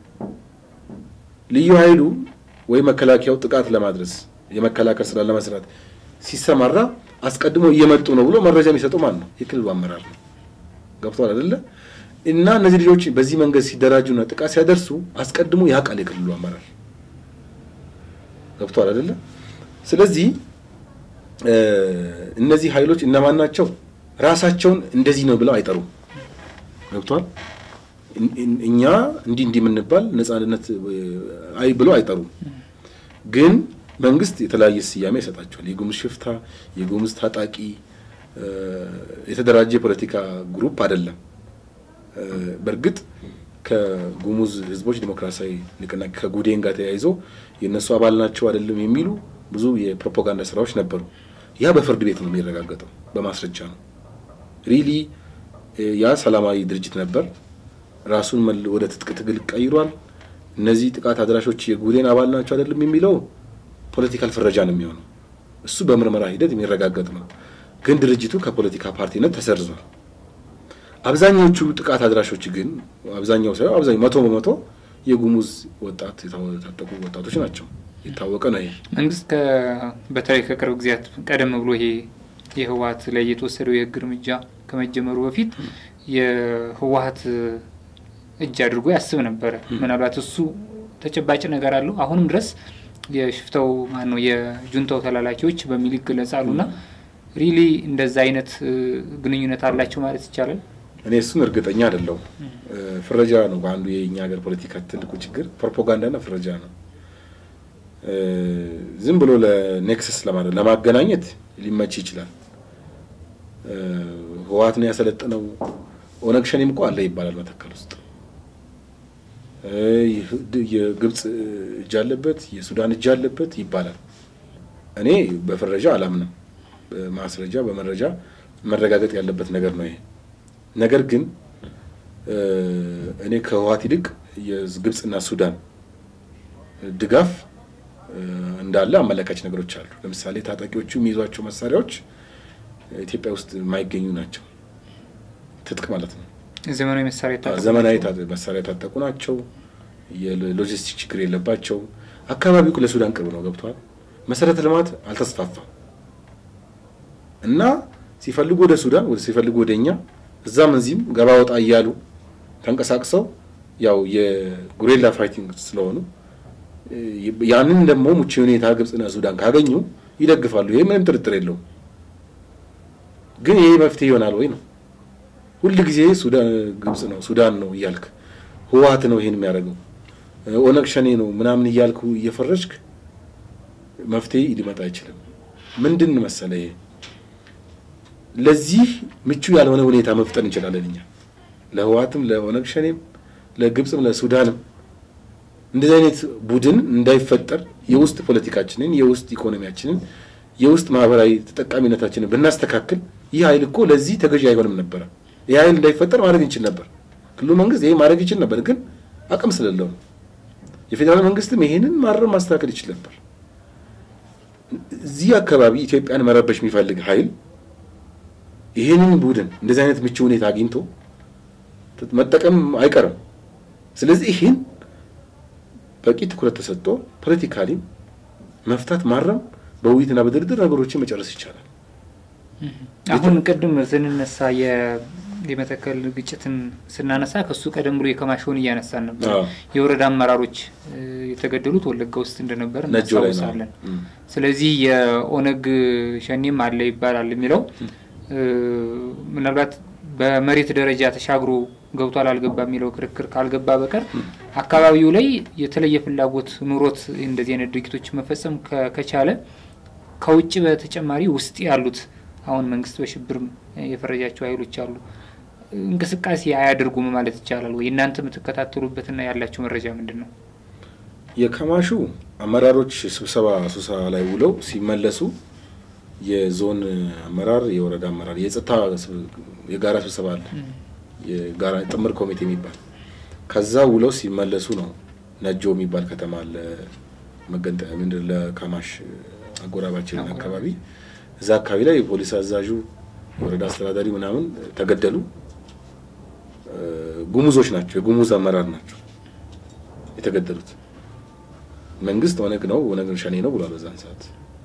ልዩ ኃይሉ ወይ መከላከያው ጥቃት ለማድረስ የመከላከል ስራ ለመስራት ሲሰማራ አስቀድሞ እየመጡ ነው ብሎ መረጃ የሚሰጡ ማን ነው? የክልሉ አመራር ነው። ገብቷል አይደለ? እና እነዚህ ልጆች በዚህ መንገድ ሲደራጁና ጥቃት ሲያደርሱ አስቀድሞ ያውቃል የክልሉ አመራር። ገብቷል አይደለ? ስለዚህ እ እነዚህ ኃይሎች እነማን ናቸው? ራሳቸውን እንደዚህ ነው ብለው አይጠሩም። ገብቷል እን- እን- እኛ እንዲህ እንዲህ የምንባል ነጻነት እ፣ አይ ብለው አይጠሩም። ግን መንግስት የተለያየ ስያሜ ይሰጣቸዋል። የጉሙዝ ሽፍታ፣ የጉሙዝ ታጣቂ እ፣ የተደራጀ የፖለቲካ ግሩፕ አይደለም። እ፣ በእርግጥ ከጉሙዝ ህዝቦች ዲሞክራሲያዊ ንቅናቄ ከጉዴን ጋር ተያይዞ የእነሱ አባል ናቸው አይደለም የሚሉ ብዙ የፕሮፓጋንዳ ስራዎች ነበሩ። ያ በፍርድ ቤት ነው የሚረጋገጠው፣ በማስረጃ ነው። ሪሊ ያ ሰላማዊ ድርጅት ነበር። ራሱን መል- ወደ ትጥቅ ትግል ቀይሯል። እነዚህ ጥቃት አድራሾች የጉዴን አባል ናቸው አይደለም የሚለው ፖለቲካል ፍረጃ ነው የሚሆነው። እሱ በምርመራ ሂደት የሚረጋገጥ ነው። ግን ድርጅቱ ከፖለቲካ ፓርቲነት ተሰርዟል። አብዛኞቹ ጥቃት አድራሾች ግን አብዛኛው ሳይሆን አብዛኛው መቶ በመቶ የጉሙዝ ወጣት የታጠቁ ወጣቶች ናቸው። የታወቀ ነው ይሄ። መንግስት ከ- በተለይ ከቅርብ ጊዜያት ቀደም ብሎ ይሄ የህወሀት ላይ የተወሰደው የህግ እርምጃ ከመጀመሩ በፊት የህወሀት እጅ አድርጎ ያስብ ነበረ። ምናልባት እሱ ተጨባጭ ነገር አለው። አሁንም ድረስ የሽፍታው ማን ነው የጁንታው ተላላኪዎች በሚል ይገለጻሉ እና ሪሊ እንደዛ አይነት እ, ግንኙነት አላቸው ማለት ይቻላል። እኔ እሱን እርግጠኛ አይደለሁም። ፍረጃ ነው በአንዱ የኛ ሀገር ፖለቲካ ትልቁ ችግር ፕሮፓጋንዳና ፍረጃ ነው። እ፣ ዝም ብሎ ለኔክሰስ ለማለት ለማገናኘት ሊመች ይችላል። እ፣ ህወሓት ነው ያሰለጠነው ኦነግ ሸኔም እኮ አለ ይባላል መተከል ውስጥ እ፣ ይህ- የግብፅ እጅ አለበት፣ የሱዳን እጅ አለበት ይባላል። እኔ በፍረጃ አላምንም። በማስረጃ በመረጃ መረጋገጥ ያለበት ነገር ነው ይሄ። ነገር ግን እ፣ እኔ ከህወሓት ይልቅ የግብፅና ሱዳን ድጋፍ እ፣ እንዳለ አመለካች ነገሮች አሉ። ለምሳሌ ታጣቂዎቹ የሚይዟቸው መሳሪያዎች ኢትዮጵያ ውስጥ የማይገኙ ናቸው። ትጥቅ ማለት ነው። ዘመናዊ መሳሪያ የታጠቁ ዘመናዊ ናቸው። ታ- መሳሪያ የታጠቁ ናቸው። የሎጂስቲክ ችግር የለባቸው። አካባቢው እኮ ለሱዳን ቅርብ ነው። ገብቷል። መሰረተ ልማት አልተስፋፋም እና ሲፈልጉ ወደ ሱዳን ወደ ሲፈልጉ ወደ እኛ እዛም እዚህም ገባ ወጣ እያሉ ተንቀሳቅሰው ያው የጉሬላ ፋይቲንግ ስለሆኑ እ፣ ያንን ደግሞ ምቹ ሁኔታ ግብፅና ሱዳን ካገኙ ይደግፋሉ። ይሄ ምንም ጥርጥር የለውም። ግን ይሄ መፍትሄ ይሆናል ወይ ነው ሁል ጊዜ ሱዳን ግብጽ ነው ሱዳን ነው እያልክ ህወሓት ነው ይሄን የሚያደርገው ኦነግ ሸኔ ነው ምናምን እያልኩ እየፈረጅክ መፍትሄ ሊመጣ አይችልም። ምንድን መሰለ ይሄ ለዚህ ምቹ ያልሆነ ሁኔታ መፍጠር እንችላለን እኛ ለህወሓትም ለኦነግ ሸኔም ለግብፅም ለሱዳንም እንደዚህ አይነት ቡድን እንዳይፈጠር የውስጥ ፖለቲካችንን የውስጥ ኢኮኖሚያችንን የውስጥ ማህበራዊ ተጠቃሚነታችንን ብናስተካክል ይህ ኃይል እኮ ለዚህ ተገዢ አይሆንም ነበረ። ይህ ኃይል እንዳይፈጠር ማድረግ እንችል ነበር። ክልሉ መንግስት ይሄ ማድረግ ይችል ነበር፣ ግን አቅም ስለሌለው ነው። የፌዴራል መንግስትም ይሄንን ማረም ማስተካከል ይችል ነበር። እዚህ አካባቢ ኢትዮጵያን መረበሽ የሚፈልግ ኃይል ይሄንን ቡድን እንደዚህ አይነት ምቹ ሁኔታ አግኝቶ መጠቀም አይቀርም። ስለዚህ ይህን በቂ ትኩረት ተሰጥቶ ፖለቲካሊ መፍታት ማረም፣ በውይይትና በድርድር ነገሮችን መጨረስ ይቻላል። አሁን ቅድም ስንነሳ የ- የመተከል ግጭትን ስናነሳ ከሱ ቀደም ብሎ የከማሽውን እያነሳን ነበር። አዎ። የወረዳ አመራሮች እ፣ የተገደሉት ወለጋ ውስጥ እንደነበር ነጆ ላይ ነው። እናስታውሳለን። እም። ስለዚህ የኦነግ ሸኔም አለ ይባላል የሚለው እ፣ ምናልባት በመሬት ደረጃ ተሻግሮ ገብቷል አልገባ የሚለው ክርክር ካልገባ በቀር አካባቢው ላይ የተለየ ፍላጎት ኑሮት እንደዚህ አይነት ድርጊቶች መፈጸም ከ- ከቻለ ከውጭ በተጨማሪ ውስጥ ያሉት አሁን መንግስት በሽብር የፈረጃቸው ኃይሎች አሉ እንቅስቃሴ አያደርጉም ማለት ይቻላል ወይ? እናንተ የምትከታተሉበትና ያላቸው መረጃ ምንድን ነው? የከማሹ አመራሮች ስብሰባ ስብሰባ ላይ ውለው ሲመለሱ የዞን አመራር፣ የወረዳ አመራር፣ የጸጥታ ስብ- የጋራ ስብሰባ አለ፣ የጋራ ጥምር ኮሚቴ የሚባል ከዛ ውለው ሲመለሱ ነው ነጆ የሚባል ከተማ አለ መገንጠ ምንድን ለከማሽ አጎራባችን አካባቢ እዛ አካባቢ ላይ የፖሊስ አዛዡ የወረዳ አስተዳዳሪ ምናምን ተገደሉ። እ፣ ጉሙዞች ናቸው፣ የጉሙዝ አመራር ናቸው የተገደሉት። መንግስት ኦነግ ነው ኦነግ ሸኔ ነው ብሏል በዛን ሰዓት።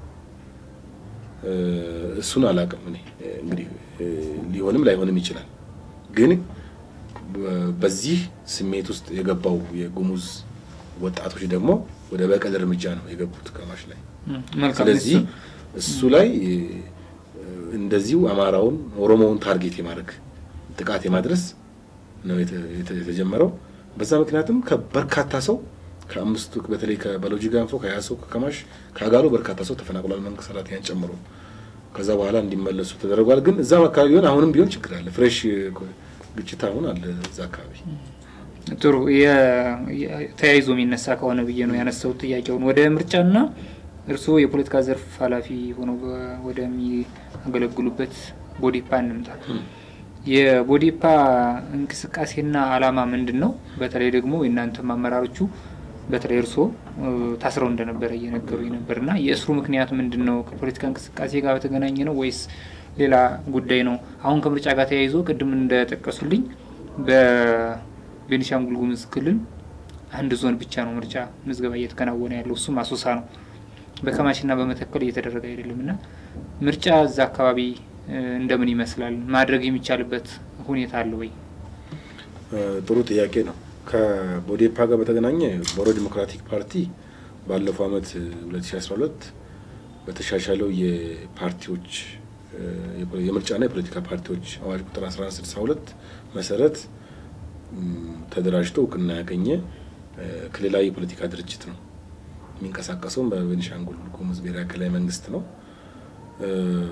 እ፣ እሱን አላውቅም እኔ እንግዲህ እ፣ ሊሆንም ላይሆንም ይችላል። ግን በ- በዚህ ስሜት ውስጥ የገባው የጉሙዝ ወጣቶች ደግሞ ወደ በቀል እርምጃ ነው የገቡት ከማሽ ላይ። ም፣ መልካም ስለዚህ እሱ- እሱ ላይ እ፣ እንደዚሁ አማራውን ኦሮሞውን ታርጌት የማድረግ ጥቃት የማድረስ ነው የተ- የተ- የተጀመረው። በዛ ምክንያትም ከበርካታ ሰው ከአምስቱ በተለይ ከበሎጂ ጋንፎ ከያሶ ከከማሽ ከአጋሎ በርካታ ሰው ተፈናቅሏል፣ መንግስት ሰራተኛን ጨምሮ። ከዛ በኋላ እንዲመለሱ ተደርጓል። ግን እዛም አካባቢ ቢሆን አሁንም ቢሆን ችግር አለ። ፍሬሽ ግጭት አሁን አለ እዛ አካባቢ። ጥሩ የ- የ- ተያይዞ የሚነሳ ከሆነ ብዬ ነው ያነሳሁት ጥያቄውን። ወደ ምርጫና እርስዎ የፖለቲካ ዘርፍ ኃላፊ ሆነው በ- ወደሚያገለግሉበት ቦዲፓ እንምጣ። የቦዲፓ እንቅስቃሴና ዓላማ ምንድን ነው? በተለይ ደግሞ የእናንተም አመራሮቹ በተለይ እርስዎ እ፣ ታስረው እንደነበረ እየነገሩኝ ነበር እና የእስሩ ምክንያት ምንድን ነው? ከፖለቲካ እንቅስቃሴ ጋር በተገናኘ ነው ወይስ ሌላ ጉዳይ ነው? አሁን ከምርጫ ጋር ተያይዞ ቅድም እንደጠቀሱልኝ በቤኒሻንጉል ጉሙዝ ክልል አንድ ዞን ብቻ ነው ምርጫ ምዝገባ እየተከናወነ ያለው እሱም አሶሳ ነው። በከማሽና በመተከል እየተደረገ አይደለም እና ምርጫ እዛ አካባቢ እ፣ እንደምን ይመስላል? ማድረግ የሚቻልበት ሁኔታ አለ ወይ? እ፣ ጥሩ ጥያቄ ነው። ከቦዴፓ ጋር በተገናኘ ቦሮ ዲሞክራቲክ ፓርቲ ባለፈው አመት እ፣ 2012 በተሻሻለው የፓርቲዎች እ፣ የፖ- የምርጫና የፖለቲካ ፓርቲዎች አዋጅ ቁጥር 1162 መሰረት ም፣ ተደራጅቶ እውቅና ያገኘ እ፣ ክልላዊ የፖለቲካ ድርጅት ነው። የሚንቀሳቀሰውም በቤኒሻንጉል ጉሙዝ ብሔራዊ ክልላዊ መንግስት ነው። እ፣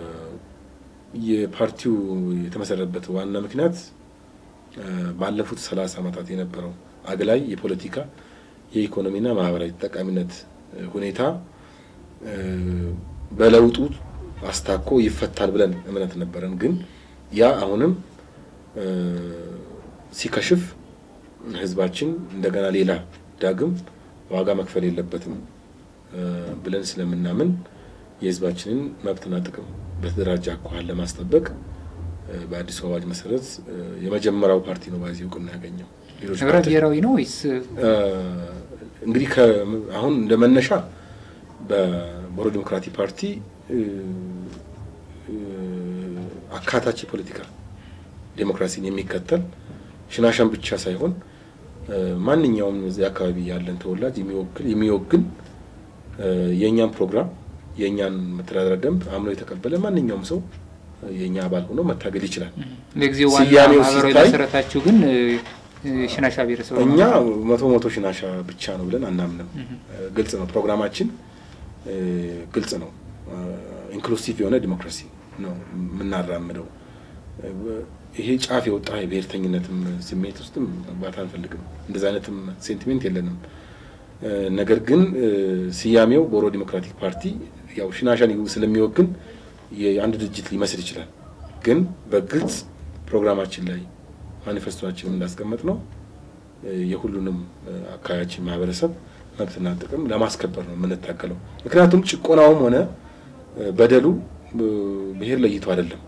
የፓርቲው የተመሰረተበት ዋና ምክንያት እ፣ ባለፉት ሰላሳ ዓመታት የነበረው አግላይ የፖለቲካ የኢኮኖሚና ማህበራዊ ተጠቃሚነት እ፣ ሁኔታ እ፣ በለውጡ አስታኮ ይፈታል ብለን እምነት ነበረን። ግን ያ አሁንም እ፣ ሲከሽፍ ህዝባችን እንደገና ሌላ ዳግም ዋጋ መክፈል የለበትም እ፣ ብለን ስለምናምን የህዝባችንን መብትና ጥቅም በተደራጀ አኳኋን ለማስጠበቅ እ፣ በአዲሱ አዋጅ መሰረት እ፣ የመጀመሪያው ፓርቲ ነው በዚህ እውቅና ያገኘው። ሌሎች ህብረ ፓርቲዎች- ብሔራዊ ነው ወይስ እ፣ እንግዲህ ከ- አሁን እንደ መነሻ በቦሮ ዲሞክራቲክ ፓርቲ እ፣ እ፣ አካታች የፖለቲካ ዴሞክራሲን የሚከተል ሽናሻን ብቻ ሳይሆን እ፣ ማንኛውም እዚህ አካባቢ ያለን ተወላጅ የሚወክል የሚወግን እ፣ የእኛን ፕሮግራም የእኛን መተዳደሪያ ደንብ አምኖ የተቀበለ ማንኛውም ሰው እ፣ የእኛ አባል ሆኖ መታገል ይችላል። ለጊዜው ዋና ስያሜው ማህበራዊ ሲታይ- መሰረታችሁ ግን እ፣ እ፣ ሽናሻ ብሔረሰብ ነው እኛ ማለት ነው? መቶ መቶ ሽናሻ ብቻ ነው ብለን አናምንም። እ፣ ግልጽ ነው ፕሮግራማችን እ፣ ግልጽ ነው። ኢንክሉሲቭ የሆነ ዲሞክራሲ ነው የምናራምደው። እ፣ ይሄ ጫፍ የወጣ የብሔርተኝነትም ስሜት ውስጥም መግባት አንፈልግም። እንደዚ አይነትም ሴንቲሜንት የለንም። እ፣ ነገር ግን እ፣ ስያሜው ቦሮ ዲሞክራቲክ ፓርቲ ያው ሽናሻን ስለሚወግን የአንድ ድርጅት ሊመስል ይችላል። ግን በግልጽ ፕሮግራማችን ላይ ማኒፌስቶችን እንዳስቀመጥ ነው የሁሉንም እ፣ አካባቢያችን ማህበረሰብ መብትና ጥቅም ለማስከበር ነው የምንታገለው። ምክንያቱም ጭቆናውም ሆነ እ፣ በደሉ እ፣ ብሔር ለይቶ አይደለም፣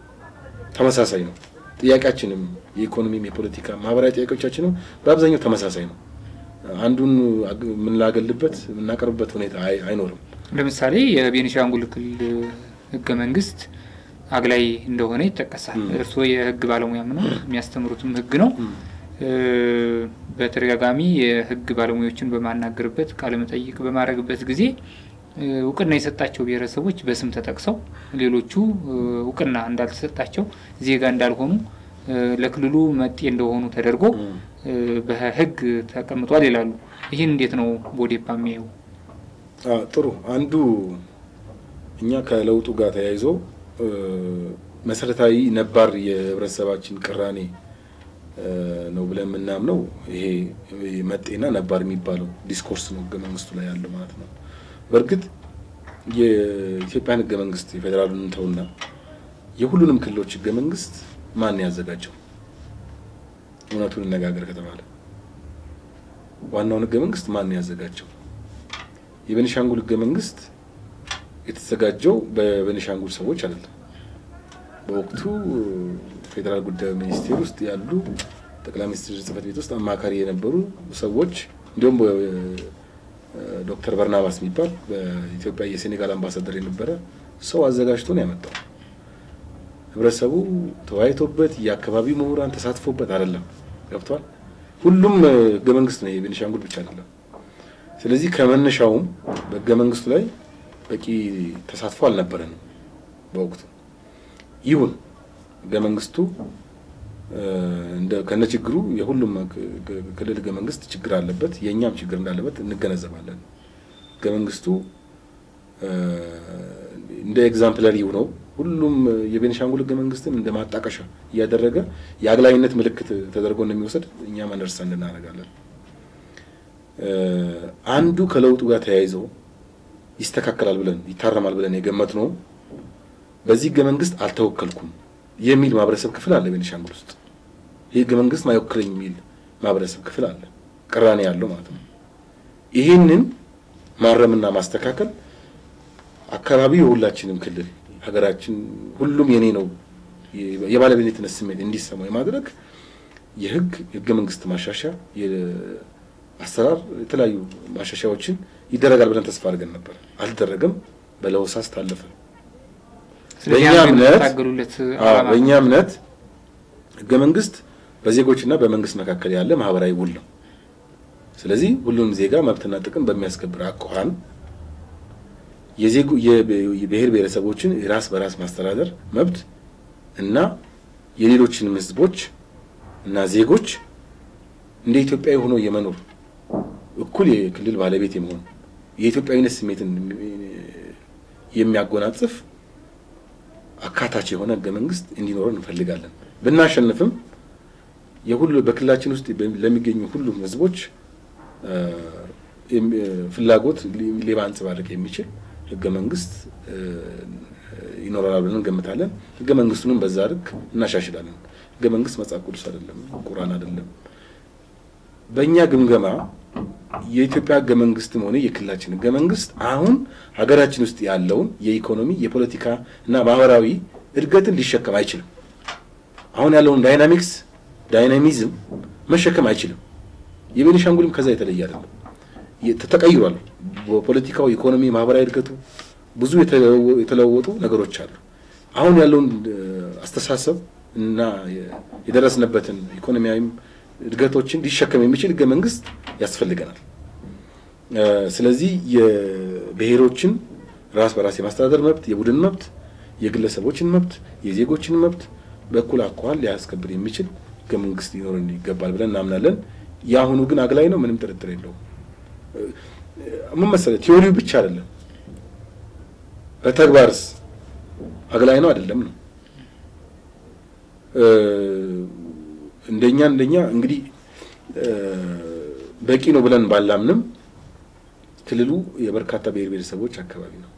ተመሳሳይ ነው። ጥያቄያችንም የኢኮኖሚም፣ የፖለቲካ፣ ማህበራዊ ጥያቄዎቻችንም በአብዛኛው ተመሳሳይ ነው። አንዱን አግ- የምናገልበት የምናቀርብበት ሁኔታ አይ- አይኖርም። ለምሳሌ የቤኒሻንጉል ክልል ህገ መንግስት አግላይ እንደሆነ ይጠቀሳል። እርስዎ የህግ ባለሙያም ነው፣ የሚያስተምሩትም ህግ ነው። በተደጋጋሚ የህግ ባለሙያዎችን በማናገርበት ቃለመጠይቅ በማድረግበት ጊዜ እውቅና የሰጣቸው ብሔረሰቦች በስም ተጠቅሰው ሌሎቹ እውቅና እንዳልተሰጣቸው ዜጋ እንዳልሆኑ ለክልሉ መጤ እንደሆኑ ተደርጎ በህግ ተቀምጧል ይላሉ። ይህን እንዴት ነው ቦዴፓ የሚያየው? ጥሩ አንዱ እኛ ከለውጡ ጋር ተያይዞ መሰረታዊ ነባር የህብረተሰባችን ቅራኔ ነው ብለን የምናምነው ይሄ መጤና ነባር የሚባለው ዲስኮርስ ነው ህገ መንግስቱ ላይ ያለው ማለት ነው። በእርግጥ የኢትዮጵያን ህገ መንግስት የፌዴራሉን እንተውና የሁሉንም ክልሎች ህገ መንግስት ማን ያዘጋጀው? እውነቱን እነጋገር ከተባለ ዋናውን ህገ መንግስት ማን ያዘጋጀው? የቤኒሻንጉል ህገ መንግስት የተዘጋጀው በቤኒሻንጉል ሰዎች አይደለም። በወቅቱ ፌዴራል ጉዳዩ ሚኒስቴር ውስጥ ያሉ ጠቅላይ ሚኒስትር ጽህፈት ቤት ውስጥ አማካሪ የነበሩ ሰዎች እንዲሁም ዶክተር በርናባስ የሚባል በኢትዮጵያ የሴኔጋል አምባሳደር የነበረ ሰው አዘጋጅቶ ነው ያመጣው። ህብረተሰቡ ተወያይቶበት የአካባቢው ምሁራን ተሳትፎበት አይደለም። ገብቷል። ሁሉም ህገ መንግስት ነው፣ የቤኒሻንጉል ብቻ አይደለም። ስለዚህ ከመነሻውም በህገ መንግስቱ ላይ በቂ ተሳትፎ አልነበረንም በወቅቱ። ይሁን ህገ መንግስቱ ከነ ችግሩ የሁሉም ክልል ህገ መንግስት ችግር አለበት፣ የእኛም ችግር እንዳለበት እንገነዘባለን። ህገ መንግስቱ እንደ ኤግዛምፕለሪ ነው። ሁሉም የቤኒሻንጉል ህገ መንግስትን እንደ ማጣቀሻ እያደረገ የአግላይነት ምልክት ተደርጎ እንደሚወሰድ እኛም አንደርስታንድ እናደርጋለን። አንዱ ከለውጡ ጋር ተያይዞ ይስተካከላል ብለን ይታረማል ብለን የገመት ነው በዚህ ህገ መንግስት አልተወከልኩም የሚል ማህበረሰብ ክፍል አለ ቤኒሻንጉል ውስጥ። ይህ ህገ መንግስት ማይወክለኝ የሚል ማህበረሰብ ክፍል አለ፣ ቅራኔ ያለው ማለት ነው። ይህንን ማረምና ማስተካከል አካባቢው የሁላችንም ክልል ሀገራችን ሁሉም የኔ ነው የባለቤትነት ስሜት እንዲሰማው የማድረግ የህግ ህገ መንግስት ማሻሻያ አሰራር የተለያዩ ማሻሻያዎችን ይደረጋል ብለን ተስፋ አድርገን ነበር። አልተደረገም። በለሆሳስ ታለፈ። በእኛ እምነት በእኛ እምነት ህገ መንግስት በዜጎችና በመንግስት መካከል ያለ ማህበራዊ ውል ነው። ስለዚህ ሁሉንም ዜጋ መብትና ጥቅም በሚያስከብር አኳኋን የብሔር ብሔረሰቦችን የራስ በራስ ማስተዳደር መብት እና የሌሎችንም ህዝቦች እና ዜጎች እንደ ኢትዮጵያዊ ሆኖ የመኖር እኩል የክልል ባለቤት የመሆን የኢትዮጵያዊነት ስሜትን የሚያጎናጽፍ አካታች የሆነ ህገ መንግስት እንዲኖረን እንፈልጋለን። ብናሸንፍም የሁሉ በክልላችን ውስጥ ለሚገኙ ሁሉም ህዝቦች ፍላጎት ሊያንጸባርቅ የሚችል ህገ መንግስት ይኖረናል ብለን እንገምታለን። ህገ መንግስቱንም በዛ ልክ እናሻሽላለን። ህገ መንግስት መጽሐፍ ቅዱስ አይደለም፣ ቁርአን አይደለም። በእኛ ግምገማ የኢትዮጵያ ህገ መንግስትም ሆነ የክልላችን ህገ መንግስት አሁን ሀገራችን ውስጥ ያለውን የኢኮኖሚ የፖለቲካ እና ማህበራዊ እድገትን ሊሸከም አይችልም። አሁን ያለውን ዳይናሚክስ ዳይናሚዝም መሸከም አይችልም። የቤኒሻንጉልም ከዛ የተለየ አይደለም፣ ተቀይሯል። በፖለቲካው ኢኮኖሚ፣ ማህበራዊ እድገቱ ብዙ የተለወጡ ነገሮች አሉ። አሁን ያለውን አስተሳሰብ እና የደረስንበትን ኢኮኖሚያዊም እድገቶችን ሊሸከም የሚችል ህገ መንግስት ያስፈልገናል። ስለዚህ የብሔሮችን ራስ በራስ የማስተዳደር መብት፣ የቡድን መብት፣ የግለሰቦችን መብት፣ የዜጎችን መብት በእኩል አኳኋን ሊያስከብር የሚችል ህገ መንግስት ሊኖረን ይገባል ብለን እናምናለን። የአሁኑ ግን አግላይ ነው፣ ምንም ጥርጥር የለውም። ምን መሰለህ ቲዎሪው ብቻ አይደለም፣ በተግባርስ አግላይ ነው አይደለም ነው እንደኛ እንደኛ እንግዲህ በቂ ነው ብለን ባላምንም ክልሉ የበርካታ ብሔር ብሔረሰቦች አካባቢ ነው።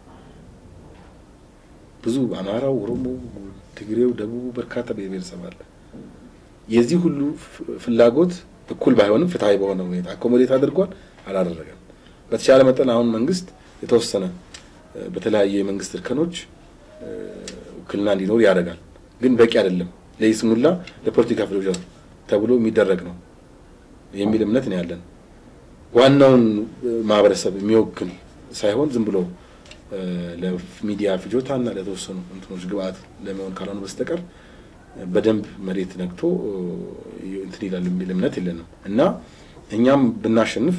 ብዙ አማራው፣ ኦሮሞ፣ ትግሬው፣ ደቡቡ በርካታ ብሔር ብሔረሰብ አለ። የዚህ ሁሉ ፍላጎት እኩል ባይሆንም ፍትሐዊ በሆነ ሁኔታ አኮሞዴት አድርጓል አላደረገም። በተቻለ መጠን አሁን መንግስት የተወሰነ በተለያየ የመንግስት እርከኖች ውክልና እንዲኖር ያደርጋል፣ ግን በቂ አይደለም። ለይስሙላ ለፖለቲካ ፍጆታ ተብሎ የሚደረግ ነው የሚል እምነት ነው ያለን። ዋናውን ማህበረሰብ የሚወክል ሳይሆን ዝም ብሎ ለሚዲያ ፍጆታ እና ለተወሰኑ እንትኖች ግብአት ለመሆን ካልሆነ በስተቀር በደንብ መሬት ነግቶ እንትን ይላል የሚል እምነት የለንም እና እኛም ብናሸንፍ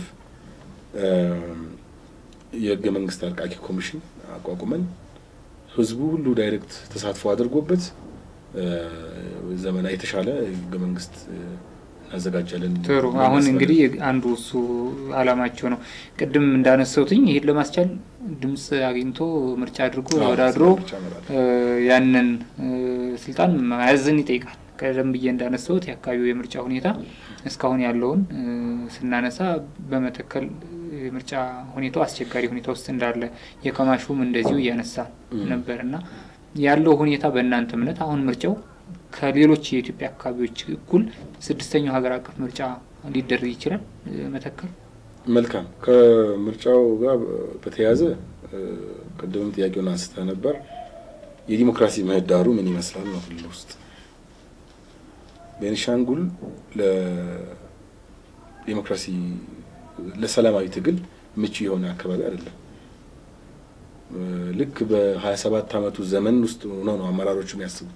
የህገ መንግስት አርቃቂ ኮሚሽን አቋቁመን ህዝቡ ሁሉ ዳይሬክት ተሳትፎ አድርጎበት ዘመና የተሻለ ህገ መንግስት እናዘጋጃለን። ጥሩ። አሁን እንግዲህ አንዱ እሱ አላማቸው ነው። ቅድም እንዳነሳሁትኝ ይሄን ለማስቻል ድምፅ አግኝቶ ምርጫ አድርጎ ተወዳድሮ ያንን ስልጣን መያዝን ይጠይቃል። ቀደም ብዬ እንዳነሳሁት የአካባቢው የምርጫ ሁኔታ እስካሁን ያለውን ስናነሳ በመተከል የምርጫ ሁኔታው አስቸጋሪ ሁኔታ ውስጥ እንዳለ የከማሹም እንደዚሁ እያነሳ ነበር እና ያለው ሁኔታ በእናንተ እምነት አሁን ምርጫው ከሌሎች የኢትዮጵያ አካባቢዎች እኩል ስድስተኛው ሀገር አቀፍ ምርጫ ሊደረግ ይችላል መተከል? መልካም። ከምርጫው ጋር በተያያዘ ቅድምም ጥያቄውን አንስተ ነበር። የዲሞክራሲ ምህዳሩ ምን ይመስላል ነው ክልል ውስጥ ቤኒሻንጉል ለዲሞክራሲ ለሰላማዊ ትግል ምቹ የሆነ አካባቢ አይደለም። ልክ በሀያ ሰባት አመቱ ዘመን ውስጥ ሆነው ነው አመራሮቹ የሚያስቡት።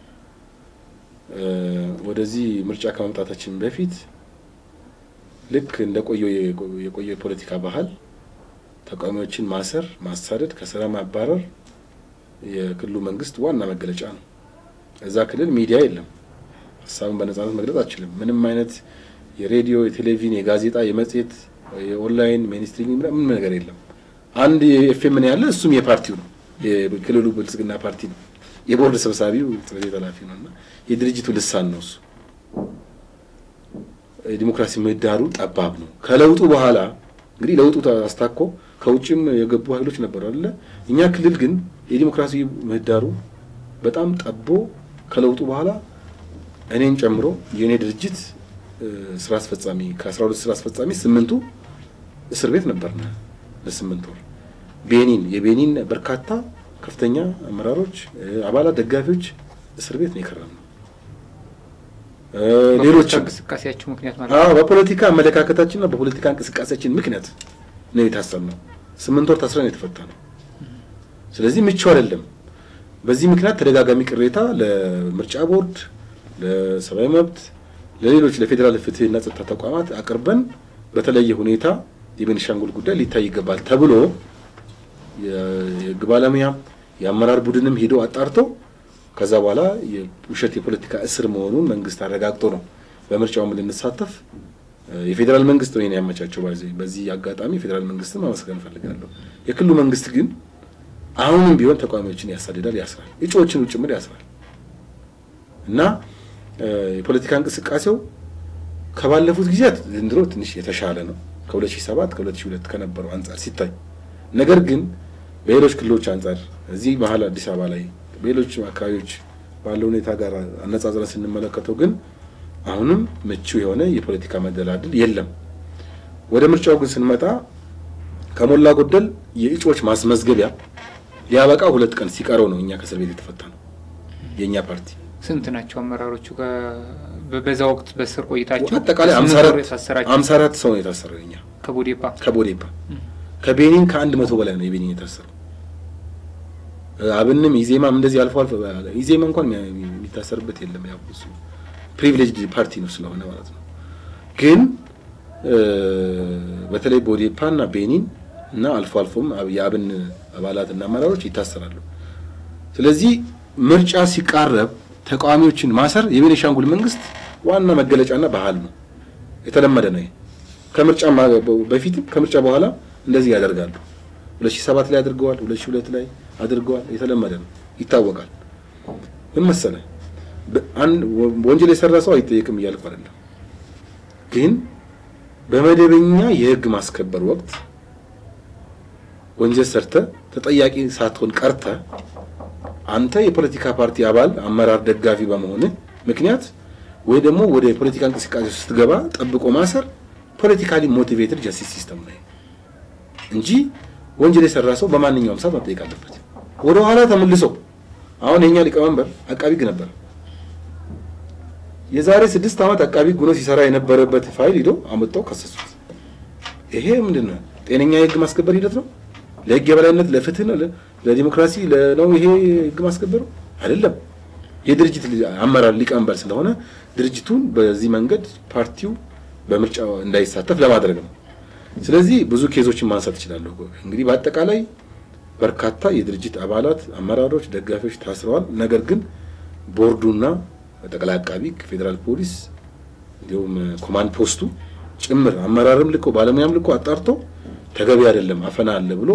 ወደዚህ ምርጫ ከመምጣታችን በፊት ልክ እንደ ቆየው የቆየ የፖለቲካ ባህል ተቃዋሚዎችን ማሰር፣ ማሳደድ፣ ከስራ ማባረር የክልሉ መንግስት ዋና መገለጫ ነው። እዛ ክልል ሚዲያ የለም። ሀሳብን በነጻነት መግለጽ አችልም። ምንም አይነት የሬዲዮ፣ የቴሌቪዥን፣ የጋዜጣ፣ የመጽሔት፣ የኦንላይን ሜንስትሪም ምንም ነገር የለም። አንድ ኤፍኤም ነው ያለ፣ እሱም የፓርቲው ነው። የክልሉ ብልጽግና ፓርቲ ነው። የቦርድ ሰብሳቢው ጽሕፈት ቤት ኃላፊ ነው እና የድርጅቱ ልሳን ነው እሱ። የዲሞክራሲ ምህዳሩ ጠባብ ነው። ከለውጡ በኋላ እንግዲህ ለውጡ አስታኮ ከውጭም የገቡ ኃይሎች ነበሩ አይደለ? እኛ ክልል ግን የዲሞክራሲ ምህዳሩ በጣም ጠቦ ከለውጡ በኋላ እኔን ጨምሮ የእኔ ድርጅት ስራ አስፈጻሚ ከአስራ ሁለት ስራ አስፈጻሚ ስምንቱ እስር ቤት ነበርና ለስምንት ወር ቤኒን የቤኒን በርካታ ከፍተኛ አመራሮች፣ አባላት፣ ደጋፊዎች እስር ቤት ነው የከረምነው። ሌሎች እንቅስቃሴያቸው ምክንያት ማለት አዎ በፖለቲካ አመለካከታችንና በፖለቲካ እንቅስቃሴያችን ምክንያት ነው የታሰርነው። ስምንት ወር ታስረን የተፈታ ነው። ስለዚህ ምቹ አይደለም። በዚህ ምክንያት ተደጋጋሚ ቅሬታ ለምርጫ ቦርድ፣ ለሰብአዊ መብት፣ ለሌሎች ለፌዴራል ፍትህና ጸጥታ ተቋማት አቅርበን በተለየ ሁኔታ የቤኒሻንጉል ጉዳይ ሊታይ ይገባል ተብሎ የህግ ባለሙያ የአመራር ቡድንም ሄዶ አጣርቶ ከዛ በኋላ የውሸት የፖለቲካ እስር መሆኑን መንግስት አረጋግጦ ነው በምርጫውም ልንሳተፍ የፌዴራል መንግስት ነው ያመቻቸው። በዚህ አጋጣሚ የፌዴራል መንግስትን ማመስገን እፈልጋለሁ። የክልሉ መንግስት ግን አሁንም ቢሆን ተቃዋሚዎችን ያሳድዳል፣ ያስራል፣ እጩዎችን ጭምር ያስራል እና የፖለቲካ እንቅስቃሴው ከባለፉት ጊዜያት ዘንድሮ ትንሽ የተሻለ ነው ከ2007 ከ2002 ከነበረው አንጻር ሲታይ ነገር ግን በሌሎች ክልሎች አንጻር እዚህ መሀል አዲስ አበባ ላይ በሌሎች አካባቢዎች ባለው ሁኔታ ጋር አነጻጽረን ስንመለከተው ግን አሁንም ምቹ የሆነ የፖለቲካ መደላድል የለም። ወደ ምርጫው ግን ስንመጣ ከሞላ ጎደል የእጩዎች ማስመዝገቢያ ሊያበቃ ሁለት ቀን ሲቀረው ነው እኛ ከእስር ቤት የተፈታ ነው የእኛ ፓርቲ። ስንት ናቸው አመራሮቹ? በዛ ወቅት በስር ቆይታቸው አጠቃላይ አምሳ አራት ሰው ነው የታሰረው እኛ ከቦዴፓ ከቦዴፓ ከቤኒን ከአንድ መቶ በላይ ነው የቤኒን የታሰረው። አብንም ኢዜማም እንደዚህ አልፎ አልፎ ኢዜማ እንኳን የሚታሰርበት የለም። ያው እሱ ፕሪቪሌጅድ ፓርቲ ነው ስለሆነ ማለት ነው። ግን በተለይ ቦዴፓ እና ቤኒን እና አልፎ አልፎም የአብን አባላት እና አመራሮች ይታሰራሉ። ስለዚህ ምርጫ ሲቃረብ ተቃዋሚዎችን ማሰር የቤኒሻንጉል መንግስት ዋና መገለጫና ባህል ነው። የተለመደ ነው። ከምርጫ በፊትም ከምርጫ በኋላ እንደዚህ ያደርጋሉ። 2007 ላይ አድርገዋል። 2002 ላይ አድርገዋል። የተለመደ ነው፣ ይታወቃል። ምን መሰለ አንድ ወንጀል የሰራ ሰው አይጠየቅም እያልኩ አይደለም። ግን በመደበኛ የህግ ማስከበር ወቅት ወንጀል ሰርተ ተጠያቂ ሳትሆን ቀርተ አንተ የፖለቲካ ፓርቲ አባል፣ አመራር፣ ደጋፊ በመሆንህ ምክንያት ወይ ደግሞ ወደ የፖለቲካ እንቅስቃሴ ስትገባ ጠብቆ ማሰር ፖለቲካሊ ሞቲቬትድ ጀስቲስ ሲስተም ነው እንጂ ወንጀል የሰራ ሰው በማንኛውም ሰዓት መጠየቅ አለበት። ወደ ኋላ ተመልሶ አሁን የኛ ሊቀመንበር አቃቢ ህግ ነበር። የዛሬ ስድስት ዓመት አቃቢ ህግ ሆኖ ሲሰራ የነበረበት ፋይል ሂዶ አመጣው ከሰሱት። ይሄ ምንድን ነው? ጤነኛ የህግ ማስከበር ሂደት ነው? ለህግ የበላይነት ለፍትህ ነው ለዲሞክራሲ ነው ይሄ ህግ ማስከበሩ አይደለም። የድርጅት አመራር ሊቀመንበር ስለሆነ ድርጅቱን በዚህ መንገድ ፓርቲው በምርጫው እንዳይሳተፍ ለማድረግ ነው። ስለዚህ ብዙ ኬዞችን ማንሳት እችላለሁ። እንግዲህ በአጠቃላይ በርካታ የድርጅት አባላት፣ አመራሮች፣ ደጋፊዎች ታስረዋል። ነገር ግን ቦርዱና ጠቅላይ አቃቢ ፌዴራል ፖሊስ እንዲሁም ኮማንድ ፖስቱ ጭምር አመራርም ልኮ ባለሙያም ልኮ አጣርቶ ተገቢ አይደለም አፈና አለ ብሎ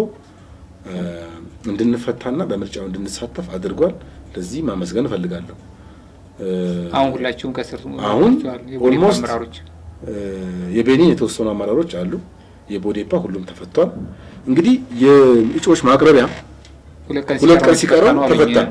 እንድንፈታና በምርጫው እንድንሳተፍ አድርጓል። ለዚህ ማመስገን እፈልጋለሁ። አሁን ሁላችሁም ከስር አሁን ኦልሞስት አመራሮች የቤኒን የተወሰኑ አመራሮች አሉ። የቦዴፓ ሁሉም ተፈቷል። እንግዲህ የእጩዎች ማቅረቢያ ሁለት ቀን ሲቀረው ተፈታ።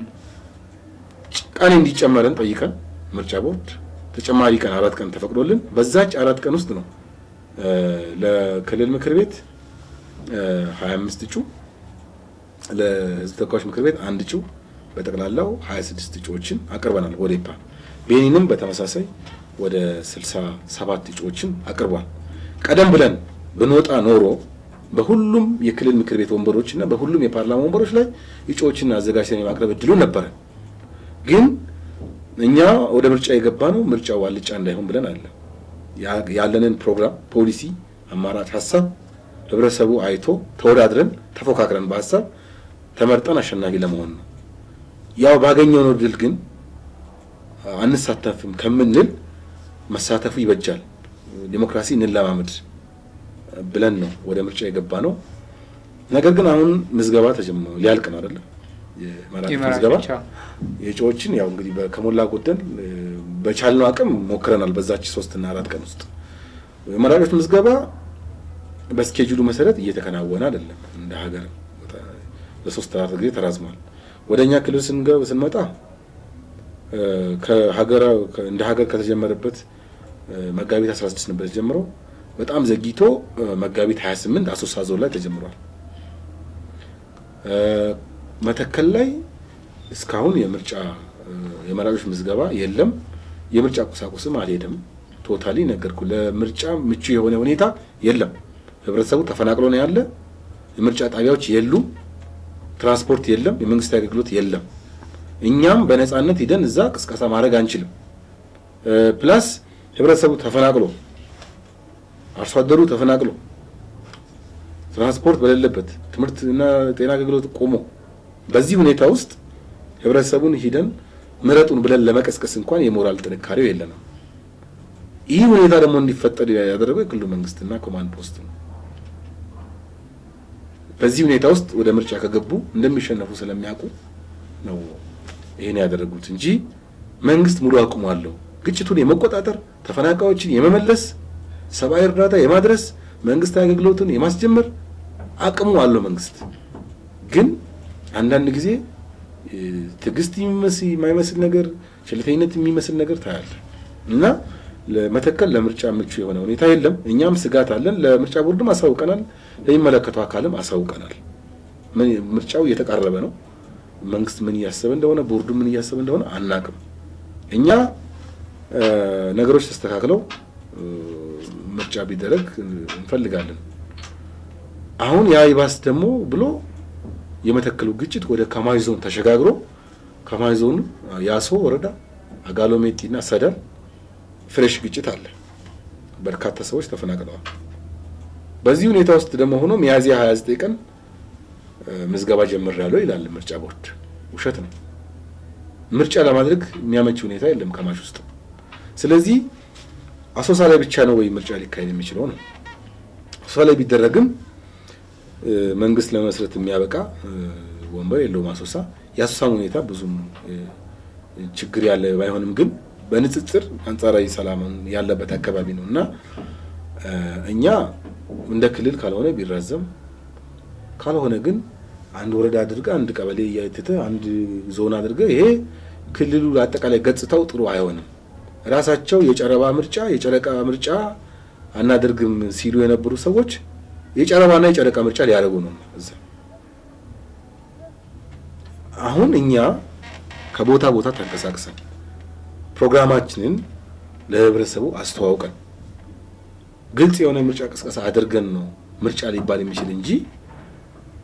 ቀን እንዲጨመረን ጠይቀን ምርጫ ቦርድ ተጨማሪ ቀን አራት ቀን ተፈቅዶልን በዛች አራት ቀን ውስጥ ነው ለክልል ምክር ቤት ሀያ አምስት እጩ ለህዝብ ተወካዮች ምክር ቤት አንድ እጩ በጠቅላላው ሀያ ስድስት እጩዎችን አቅርበናል። ቦዴፓ ቤኒንም በተመሳሳይ ወደ ስልሳ ሰባት እጩዎችን አቅርቧል። ቀደም ብለን ብንወጣ ኖሮ በሁሉም የክልል ምክር ቤት ወንበሮች እና በሁሉም የፓርላማ ወንበሮች ላይ እጩዎችን አዘጋጅተን የማቅረብ እድሉ ነበረ። ግን እኛ ወደ ምርጫ የገባ ነው ምርጫው አልጫ እንዳይሆን ብለን አለ ያለንን ፕሮግራም፣ ፖሊሲ፣ አማራጭ ሀሳብ ህብረተሰቡ አይቶ ተወዳድረን ተፎካክረን በሀሳብ ተመርጠን አሸናፊ ለመሆን ነው። ያው ባገኘው ነው ድል ግን አንሳተፍም ከምንል መሳተፉ ይበጃል፣ ዲሞክራሲ እንለማመድ ብለን ነው ወደ ምርጫ የገባ ነው። ነገር ግን አሁን ምዝገባ ተጀምሮ ሊያልቅ ነው አይደለም? የመራጮች ምዝገባ የእጩዎችን ያው እንግዲህ ከሞላ ጎደል በቻልነው አቅም ሞክረናል። በዛች ሶስት እና አራት ቀን ውስጥ የመራጮች ምዝገባ በስኬጁሉ መሰረት እየተከናወነ አይደለም። እንደ ሀገር ለሶስት አራት ጊዜ ተራዝሟል። ወደ እኛ ክልል ስንመጣ ከሀገራ እንደ ሀገር ከተጀመረበት መጋቢት 16 ነበር የተጀመረው። በጣም ዘግይቶ መጋቢት 28 አሶሳ ዞን ላይ ተጀምሯል። መተከል ላይ እስካሁን የምርጫ የመራጮች ምዝገባ የለም። የምርጫ ቁሳቁስም አልሄደም። ቶታሊ ነገርኩ። ለምርጫ ምቹ የሆነ ሁኔታ የለም። ህብረተሰቡ ተፈናቅሎ ነው ያለ። የምርጫ ጣቢያዎች የሉም። ትራንስፖርት የለም። የመንግስት አገልግሎት የለም። እኛም በነፃነት ሂደን እዛ ቅስቀሳ ማድረግ አንችልም። ፕላስ ህብረተሰቡ ተፈናቅሎ አርሶ አደሩ ተፈናቅሎ ትራንስፖርት በሌለበት ትምህርትና ጤና አገልግሎት ቆሞ በዚህ ሁኔታ ውስጥ ህብረተሰቡን ሂደን ምረጡን ብለን ለመቀስቀስ እንኳን የሞራል ጥንካሬው የለንም። ይህ ሁኔታ ደግሞ እንዲፈጠር ያደረገው የክልሉ መንግስትና ኮማንድ ፖስት ነው። በዚህ ሁኔታ ውስጥ ወደ ምርጫ ከገቡ እንደሚሸነፉ ስለሚያውቁ ነው ይሄን ያደረጉት እንጂ መንግስት ሙሉ አቅሙ አለው ግጭቱን የመቆጣጠር ተፈናቃዮችን የመመለስ ሰብአዊ እርዳታ የማድረስ መንግስታዊ አገልግሎትን የማስጀመር አቅሙ አለው መንግስት። ግን አንዳንድ ጊዜ ትዕግስት የማይመስል ነገር፣ ቸልተኝነት የሚመስል ነገር ታያለ እና ለመተከል ለምርጫ ምቹ የሆነ ሁኔታ የለም። እኛም ስጋት አለን። ለምርጫ ቦርድም አሳውቀናል፣ ለሚመለከተው አካልም አሳውቀናል። ምርጫው እየተቃረበ ነው። መንግስት ምን እያሰበ እንደሆነ፣ ቦርዱ ምን እያሰበ እንደሆነ አናቅም። እኛ ነገሮች ተስተካክለው ምርጫ ቢደረግ እንፈልጋለን። አሁን ያ ይባስ ደግሞ ብሎ የመተከሉ ግጭት ወደ ካማይ ዞን ተሸጋግሮ ካማይ ዞን ያሶ ወረዳ አጋሎሜቲ እና ሰዳል ፍሬሽ ግጭት አለ። በርካታ ሰዎች ተፈናቅለዋል። በዚህ ሁኔታ ውስጥ ደግሞ ሆኖ ሚያዝያ 29 ቀን ምዝገባ ጀምሬያለሁ ይላል ምርጫ ቦርድ። ውሸት ነው። ምርጫ ለማድረግ የሚያመች ሁኔታ የለም ከማሽ ውስጥ። ስለዚህ አሶሳ ላይ ብቻ ነው ወይ ምርጫ ሊካሄድ የሚችለው ነው። አሶሳ ላይ ቢደረግም መንግስት ለመስረት የሚያበቃ ወንበር የለውም አሶሳ። የአሶሳም ሁኔታ ብዙም ችግር ያለ ባይሆንም ግን በንጽጽር አንጻራዊ ሰላም ያለበት አካባቢ ነው እና እኛ እንደ ክልል ካልሆነ ቢራዘም ካልሆነ ግን አንድ ወረዳ አድርገ አንድ ቀበሌ እያትተ አንድ ዞን አድርገ ይሄ ክልሉ አጠቃላይ ገጽታው ጥሩ አይሆንም። ራሳቸው የጨረባ ምርጫ የጨረቃ ምርጫ አናደርግም ሲሉ የነበሩ ሰዎች የጨረባና የጨረቃ ምርጫ ሊያደርጉ ነው እዛ። አሁን እኛ ከቦታ ቦታ ተንቀሳቅሰን ፕሮግራማችንን ለህብረተሰቡ አስተዋውቀን ግልጽ የሆነ ምርጫ ቅስቀሳ አድርገን ነው ምርጫ ሊባል የሚችል እንጂ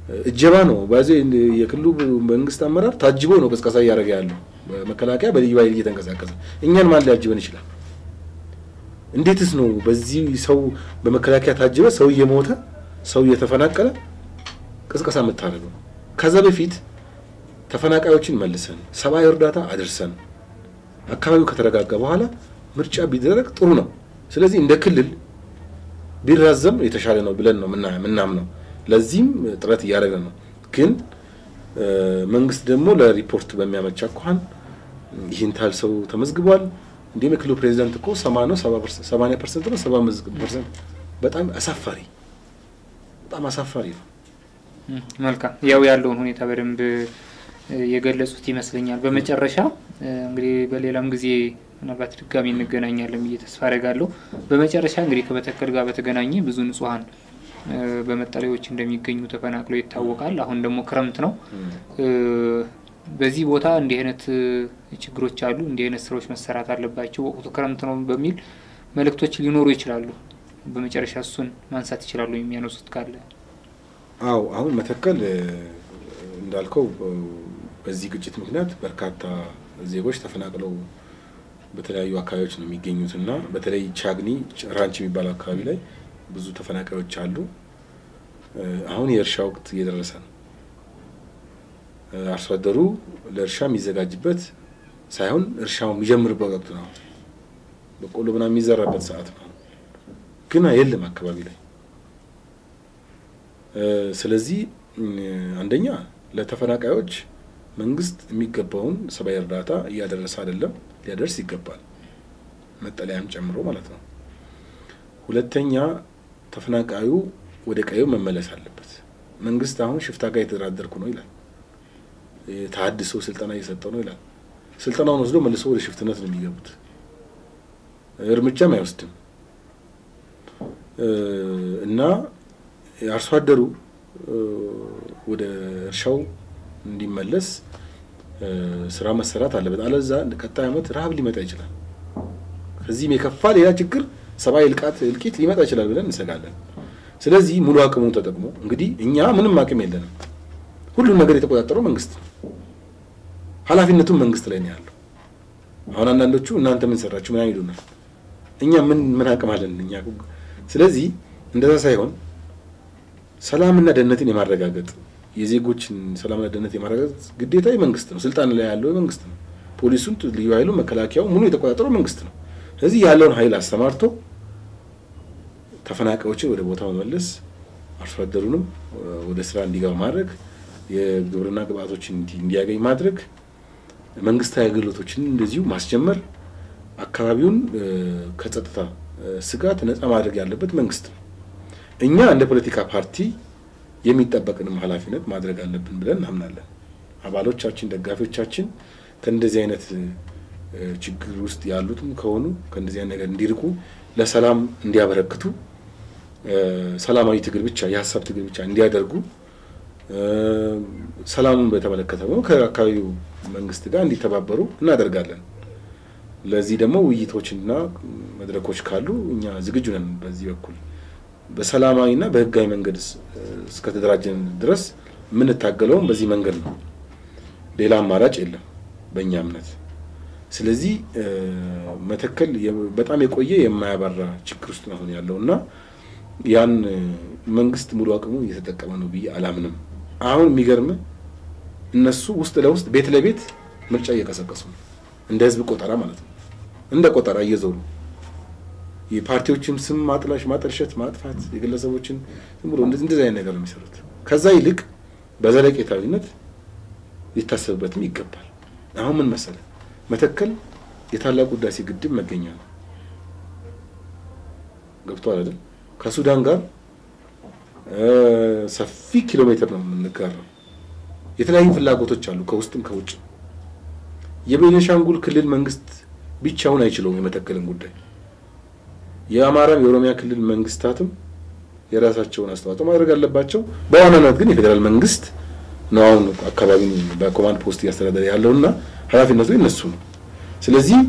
እጀባ ነው ባዜ የክልሉ መንግስት አመራር ታጅቦ ነው ቅስቀሳ እያደረገ ያለው መከላከያ በልዩ ኃይል እየተንቀሳቀሰ እኛን ማን ሊያጅበን ይችላል? እንዴትስ ነው በዚህ ሰው በመከላከያ ታጅበ ሰው እየሞተ ሰው እየተፈናቀለ ቅስቀሳ የምታደርገው? ከዛ በፊት ተፈናቃዮችን መልሰን ሰብአዊ እርዳታ አድርሰን አካባቢው ከተረጋጋ በኋላ ምርጫ ቢደረግ ጥሩ ነው። ስለዚህ እንደ ክልል ቢራዘም የተሻለ ነው ብለን ነው ምናምነው። ለዚህም ጥረት እያደረገ ነው። ግን መንግስት ደግሞ ለሪፖርት በሚያመቻ አኳኋን ይህን ታህል ሰው ተመዝግቧል። እንዲሁም የክልሉ ፕሬዚዳንት እኮ ሰማ ነው ሰማንያ ፐርሰንት ነው ሰባ ፐርሰንት በጣም አሳፋሪ በጣም አሳፋሪ ነው። መልካም ያው ያለውን ሁኔታ በደንብ የገለጹት ይመስለኛል። በመጨረሻ እንግዲህ በሌላም ጊዜ ምናልባት ድጋሚ እንገናኛለን ብዬ ተስፋ አደርጋለሁ። በመጨረሻ እንግዲህ ከመተከል ጋር በተገናኘ ብዙ ንጹሐን በመጠለያዎች እንደሚገኙ ተፈናቅሎ ይታወቃል። አሁን ደግሞ ክረምት ነው። በዚህ ቦታ እንዲህ አይነት ችግሮች አሉ፣ እንዲህ አይነት ስራዎች መሰራት አለባቸው፣ ወቅቱ ክረምት ነው በሚል መልእክቶች ሊኖሩ ይችላሉ። በመጨረሻ እሱን ማንሳት ይችላሉ የሚያነሱት ካለ? አው አሁን መተከል እንዳልከው በዚህ ግጭት ምክንያት በርካታ ዜጎች ተፈናቅለው በተለያዩ አካባቢዎች ነው የሚገኙት እና በተለይ ቻግኒ ራንች የሚባለው አካባቢ ላይ ብዙ ተፈናቃዮች አሉ። አሁን የእርሻ ወቅት እየደረሰ ነው። አርሶ አደሩ ለእርሻ የሚዘጋጅበት ሳይሆን እርሻው የሚጀምርበት ወቅት ነው። በቆሎ ምናምን የሚዘራበት ሰዓት ነው። ግን የለም አካባቢ ላይ። ስለዚህ አንደኛ ለተፈናቃዮች መንግስት የሚገባውን ሰብአዊ እርዳታ እያደረሰ አይደለም፣ ሊያደርስ ይገባል። መጠለያም ጨምሮ ማለት ነው። ሁለተኛ ተፈናቃዩ ወደ ቀዩ መመለስ አለበት። መንግስት አሁን ሽፍታ ጋር የተደራደርኩ ነው ይላል። ተሀድሶ ስልጠና እየሰጠው ነው ይላል። ስልጠናውን ወስዶ መልሶ ወደ ሽፍትነት ነው የሚገቡት። እርምጃም አይወስድም እና አርሶ አደሩ ወደ እርሻው እንዲመለስ ስራ መሰራት አለበት። አለዛ ቀጣይ ዓመት ረሀብ ሊመጣ ይችላል። ከዚህም የከፋ ሌላ ችግር ሰብአዊ እልቃት እልቂት ሊመጣ ይችላል ብለን እንሰጋለን። ስለዚህ ሙሉ አቅሙን ተጠቅሞ እንግዲህ እኛ ምንም አቅም የለንም። ሁሉም ነገር የተቆጣጠረው መንግስት ነው። ኃላፊነቱም መንግስት ላይ ነው ያለው። አሁን አንዳንዶቹ እናንተ ምን ሰራችሁ ምናምን ይሉናል። እኛ ምን ምን አቅም አለን እኛ? ስለዚህ እንደዛ ሳይሆን ሰላምና ደህንነትን የማረጋገጥ የዜጎችን ሰላምና ደህንነት የማረጋገጥ ግዴታ የመንግስት ነው። ስልጣን ላይ ያለው የመንግስት ነው። ፖሊሱን፣ ልዩ ኃይሉ፣ መከላከያው ሙሉ የተቆጣጠረው መንግስት ነው። ስለዚህ ያለውን ኃይል አሰማርቶ ተፈናቃዮችን ወደ ቦታው መመለስ፣ አርሶ አደሩንም ወደ ስራ እንዲገባ ማድረግ፣ የግብርና ግብአቶችን እንዲያገኝ ማድረግ፣ መንግስታዊ አገልግሎቶችን እንደዚሁ ማስጀመር፣ አካባቢውን ከጸጥታ ስጋት ነፃ ማድረግ ያለበት መንግስት ነው። እኛ እንደ ፖለቲካ ፓርቲ የሚጠበቅንም ኃላፊነት ማድረግ አለብን ብለን እናምናለን። አባሎቻችን፣ ደጋፊዎቻችን ከእንደዚህ አይነት ችግር ውስጥ ያሉትም ከሆኑ ከእንደዚህ አይነት ነገር እንዲርቁ፣ ለሰላም እንዲያበረክቱ፣ ሰላማዊ ትግል ብቻ የሀሳብ ትግል ብቻ እንዲያደርጉ፣ ሰላሙን በተመለከተ ደግሞ ከአካባቢው መንግስት ጋር እንዲተባበሩ እናደርጋለን። ለዚህ ደግሞ ውይይቶችና መድረኮች ካሉ እኛ ዝግጁ ነን። በዚህ በኩል በሰላማዊና በህጋዊ መንገድ እስከተደራጀን ድረስ የምንታገለውም በዚህ መንገድ ነው። ሌላ አማራጭ የለም በእኛ እምነት። ስለዚህ መተከል በጣም የቆየ የማያባራ ችግር ውስጥ ነው ያለው እና ያን መንግስት ሙሉ አቅሙ እየተጠቀመ ነው ብዬ አላምንም። አሁን የሚገርም እነሱ ውስጥ ለውስጥ ቤት ለቤት ምርጫ እየቀሰቀሱ ነው፣ እንደ ህዝብ ቆጠራ ማለት ነው። እንደ ቆጠራ እየዞሩ የፓርቲዎችን ስም ማጥላሽ፣ ማጠልሸት፣ ማጥፋት የግለሰቦችን ዝም ብሎ እንደዚህ አይነት ነገር ነው የሚሰሩት። ከዛ ይልቅ በዘለቄታዊነት ሊታሰብበትም ይገባል። አሁን ምን መሰለ መተከል የታላቁ ህዳሴ ግድብ መገኛ ነው። ገብቷል አይደል? ከሱዳን ጋር ሰፊ ኪሎ ሜትር ነው የምንጋራው። የተለያዩ ፍላጎቶች አሉ ከውስጥም ከውጭ። የቤኒሻንጉል ክልል መንግስት ብቻውን አይችለውም የመተከልን ጉዳይ። የአማራም የኦሮሚያ ክልል መንግስታትም የራሳቸውን አስተዋጽኦ ማድረግ አለባቸው። በዋናነት ግን የፌዴራል መንግስት ነው አሁን አካባቢን በኮማንድ ፖስት እያስተዳደረ ያለውና ኃላፊነቱ የነሱ ነው። ስለዚህ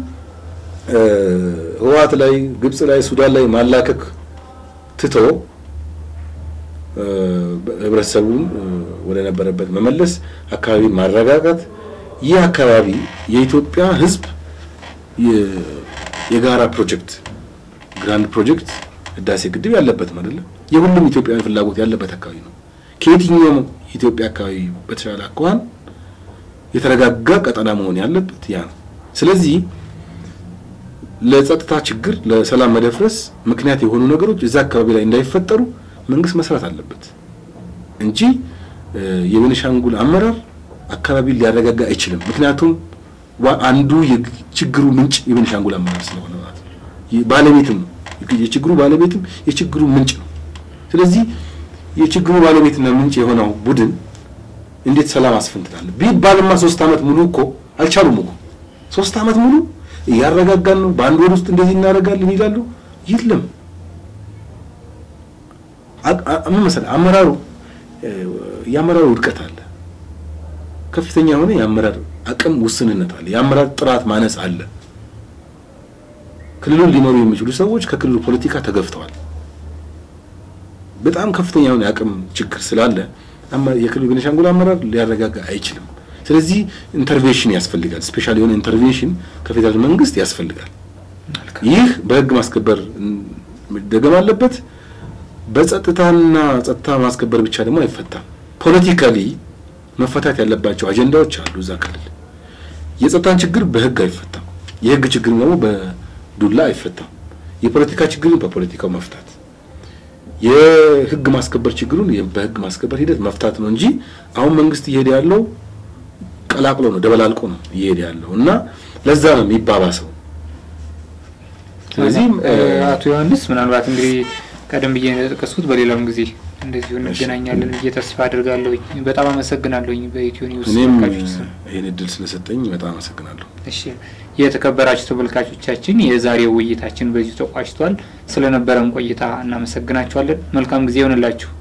ህወሓት ላይ፣ ግብጽ ላይ፣ ሱዳን ላይ ማላከክ ትቶ ህብረተሰቡን ወደ ነበረበት መመለስ፣ አካባቢን ማረጋጋት። ይህ አካባቢ የኢትዮጵያ ህዝብ የጋራ ፕሮጀክት ግራንድ ፕሮጀክት ህዳሴ ግድብ ያለበት ነው አይደለም። የሁሉም ኢትዮጵያውያን ፍላጎት ያለበት አካባቢ ነው። ከየትኛውም የኢትዮጵያ አካባቢ በተሻለ አኳኋን የተረጋጋ ቀጠና መሆን ያለበት ያ ነው። ስለዚህ ለጸጥታ ችግር፣ ለሰላም መደፍረስ ምክንያት የሆኑ ነገሮች እዛ አካባቢ ላይ እንዳይፈጠሩ መንግስት መስራት አለበት እንጂ የቤኒሻንጉል አመራር አካባቢ ሊያረጋጋ አይችልም። ምክንያቱም አንዱ የችግሩ ምንጭ የቤኒሻንጉል አመራር ስለሆነ ማለት ነው። ባለቤትም ነው የችግሩ ባለቤትም የችግሩ ምንጭ ነው። ስለዚህ የችግሩ ባለቤትና ምንጭ የሆነው ቡድን እንዴት ሰላም አስፈንትናለን ቢባልማ ሶስት ዓመት ሙሉ እኮ አልቻሉም እኮ ሶስት ዓመት ሙሉ እያረጋጋን ነው፣ በአንድ ወር ውስጥ እንደዚህ እናደርጋለን ይላሉ። የለም ምን መሰለህ አመራሩ የአመራሩ ውድቀት አለ። ከፍተኛ የሆነ የአመራር አቅም ውስንነት አለ። የአመራር ጥራት ማነስ አለ። ክልሉን ሊመሩ የሚችሉ ሰዎች ከክልሉ ፖለቲካ ተገፍተዋል። በጣም ከፍተኛ የሆነ የአቅም ችግር ስላለ የክልሉ ቤኒሻንጉል አመራር ሊያረጋጋ አይችልም። ስለዚህ ኢንተርቬንሽን ያስፈልጋል። ስፔሻል የሆነ ኢንተርቬንሽን ከፌዴራል መንግስት ያስፈልጋል። ይህ በህግ ማስከበር መደገም አለበት። በጸጥታና ጸጥታ ማስከበር ብቻ ደግሞ አይፈታም። ፖለቲካሊ መፈታት ያለባቸው አጀንዳዎች አሉ። እዛ ክልል የጸጥታን ችግር በህግ አይፈታም። የህግ ችግር ደግሞ በዱላ አይፈታም። የፖለቲካ ችግርን በፖለቲካው መፍታት፣ የህግ ማስከበር ችግሩን በህግ ማስከበር ሂደት መፍታት ነው እንጂ አሁን መንግስት እየሄደ ያለው ቀላቅሎ ነው ደበላልቆ ነው እየሄደ ያለው እና ለዛ ነው የሚባባሰው። ስለዚህ አቶ ዮሐንስ ምናልባት እንግዲህ ቀደም ብዬ እንደጠቀስኩት በሌላም ጊዜ እንደዚሁ እንገናኛለን ብዬ ተስፋ አድርጋለሁ። በጣም አመሰግናለሁኝ። በኢትዮ ኒውስ እኔም ይህን እድል ስለሰጠኝ በጣም አመሰግናለሁ። እሺ የተከበራችሁ ተመልካቾቻችን የዛሬው ውይይታችን በዚሁ ተቋጭቷል። ስለነበረን ቆይታ እናመሰግናችኋለን። መልካም ጊዜ ይሆንላችሁ።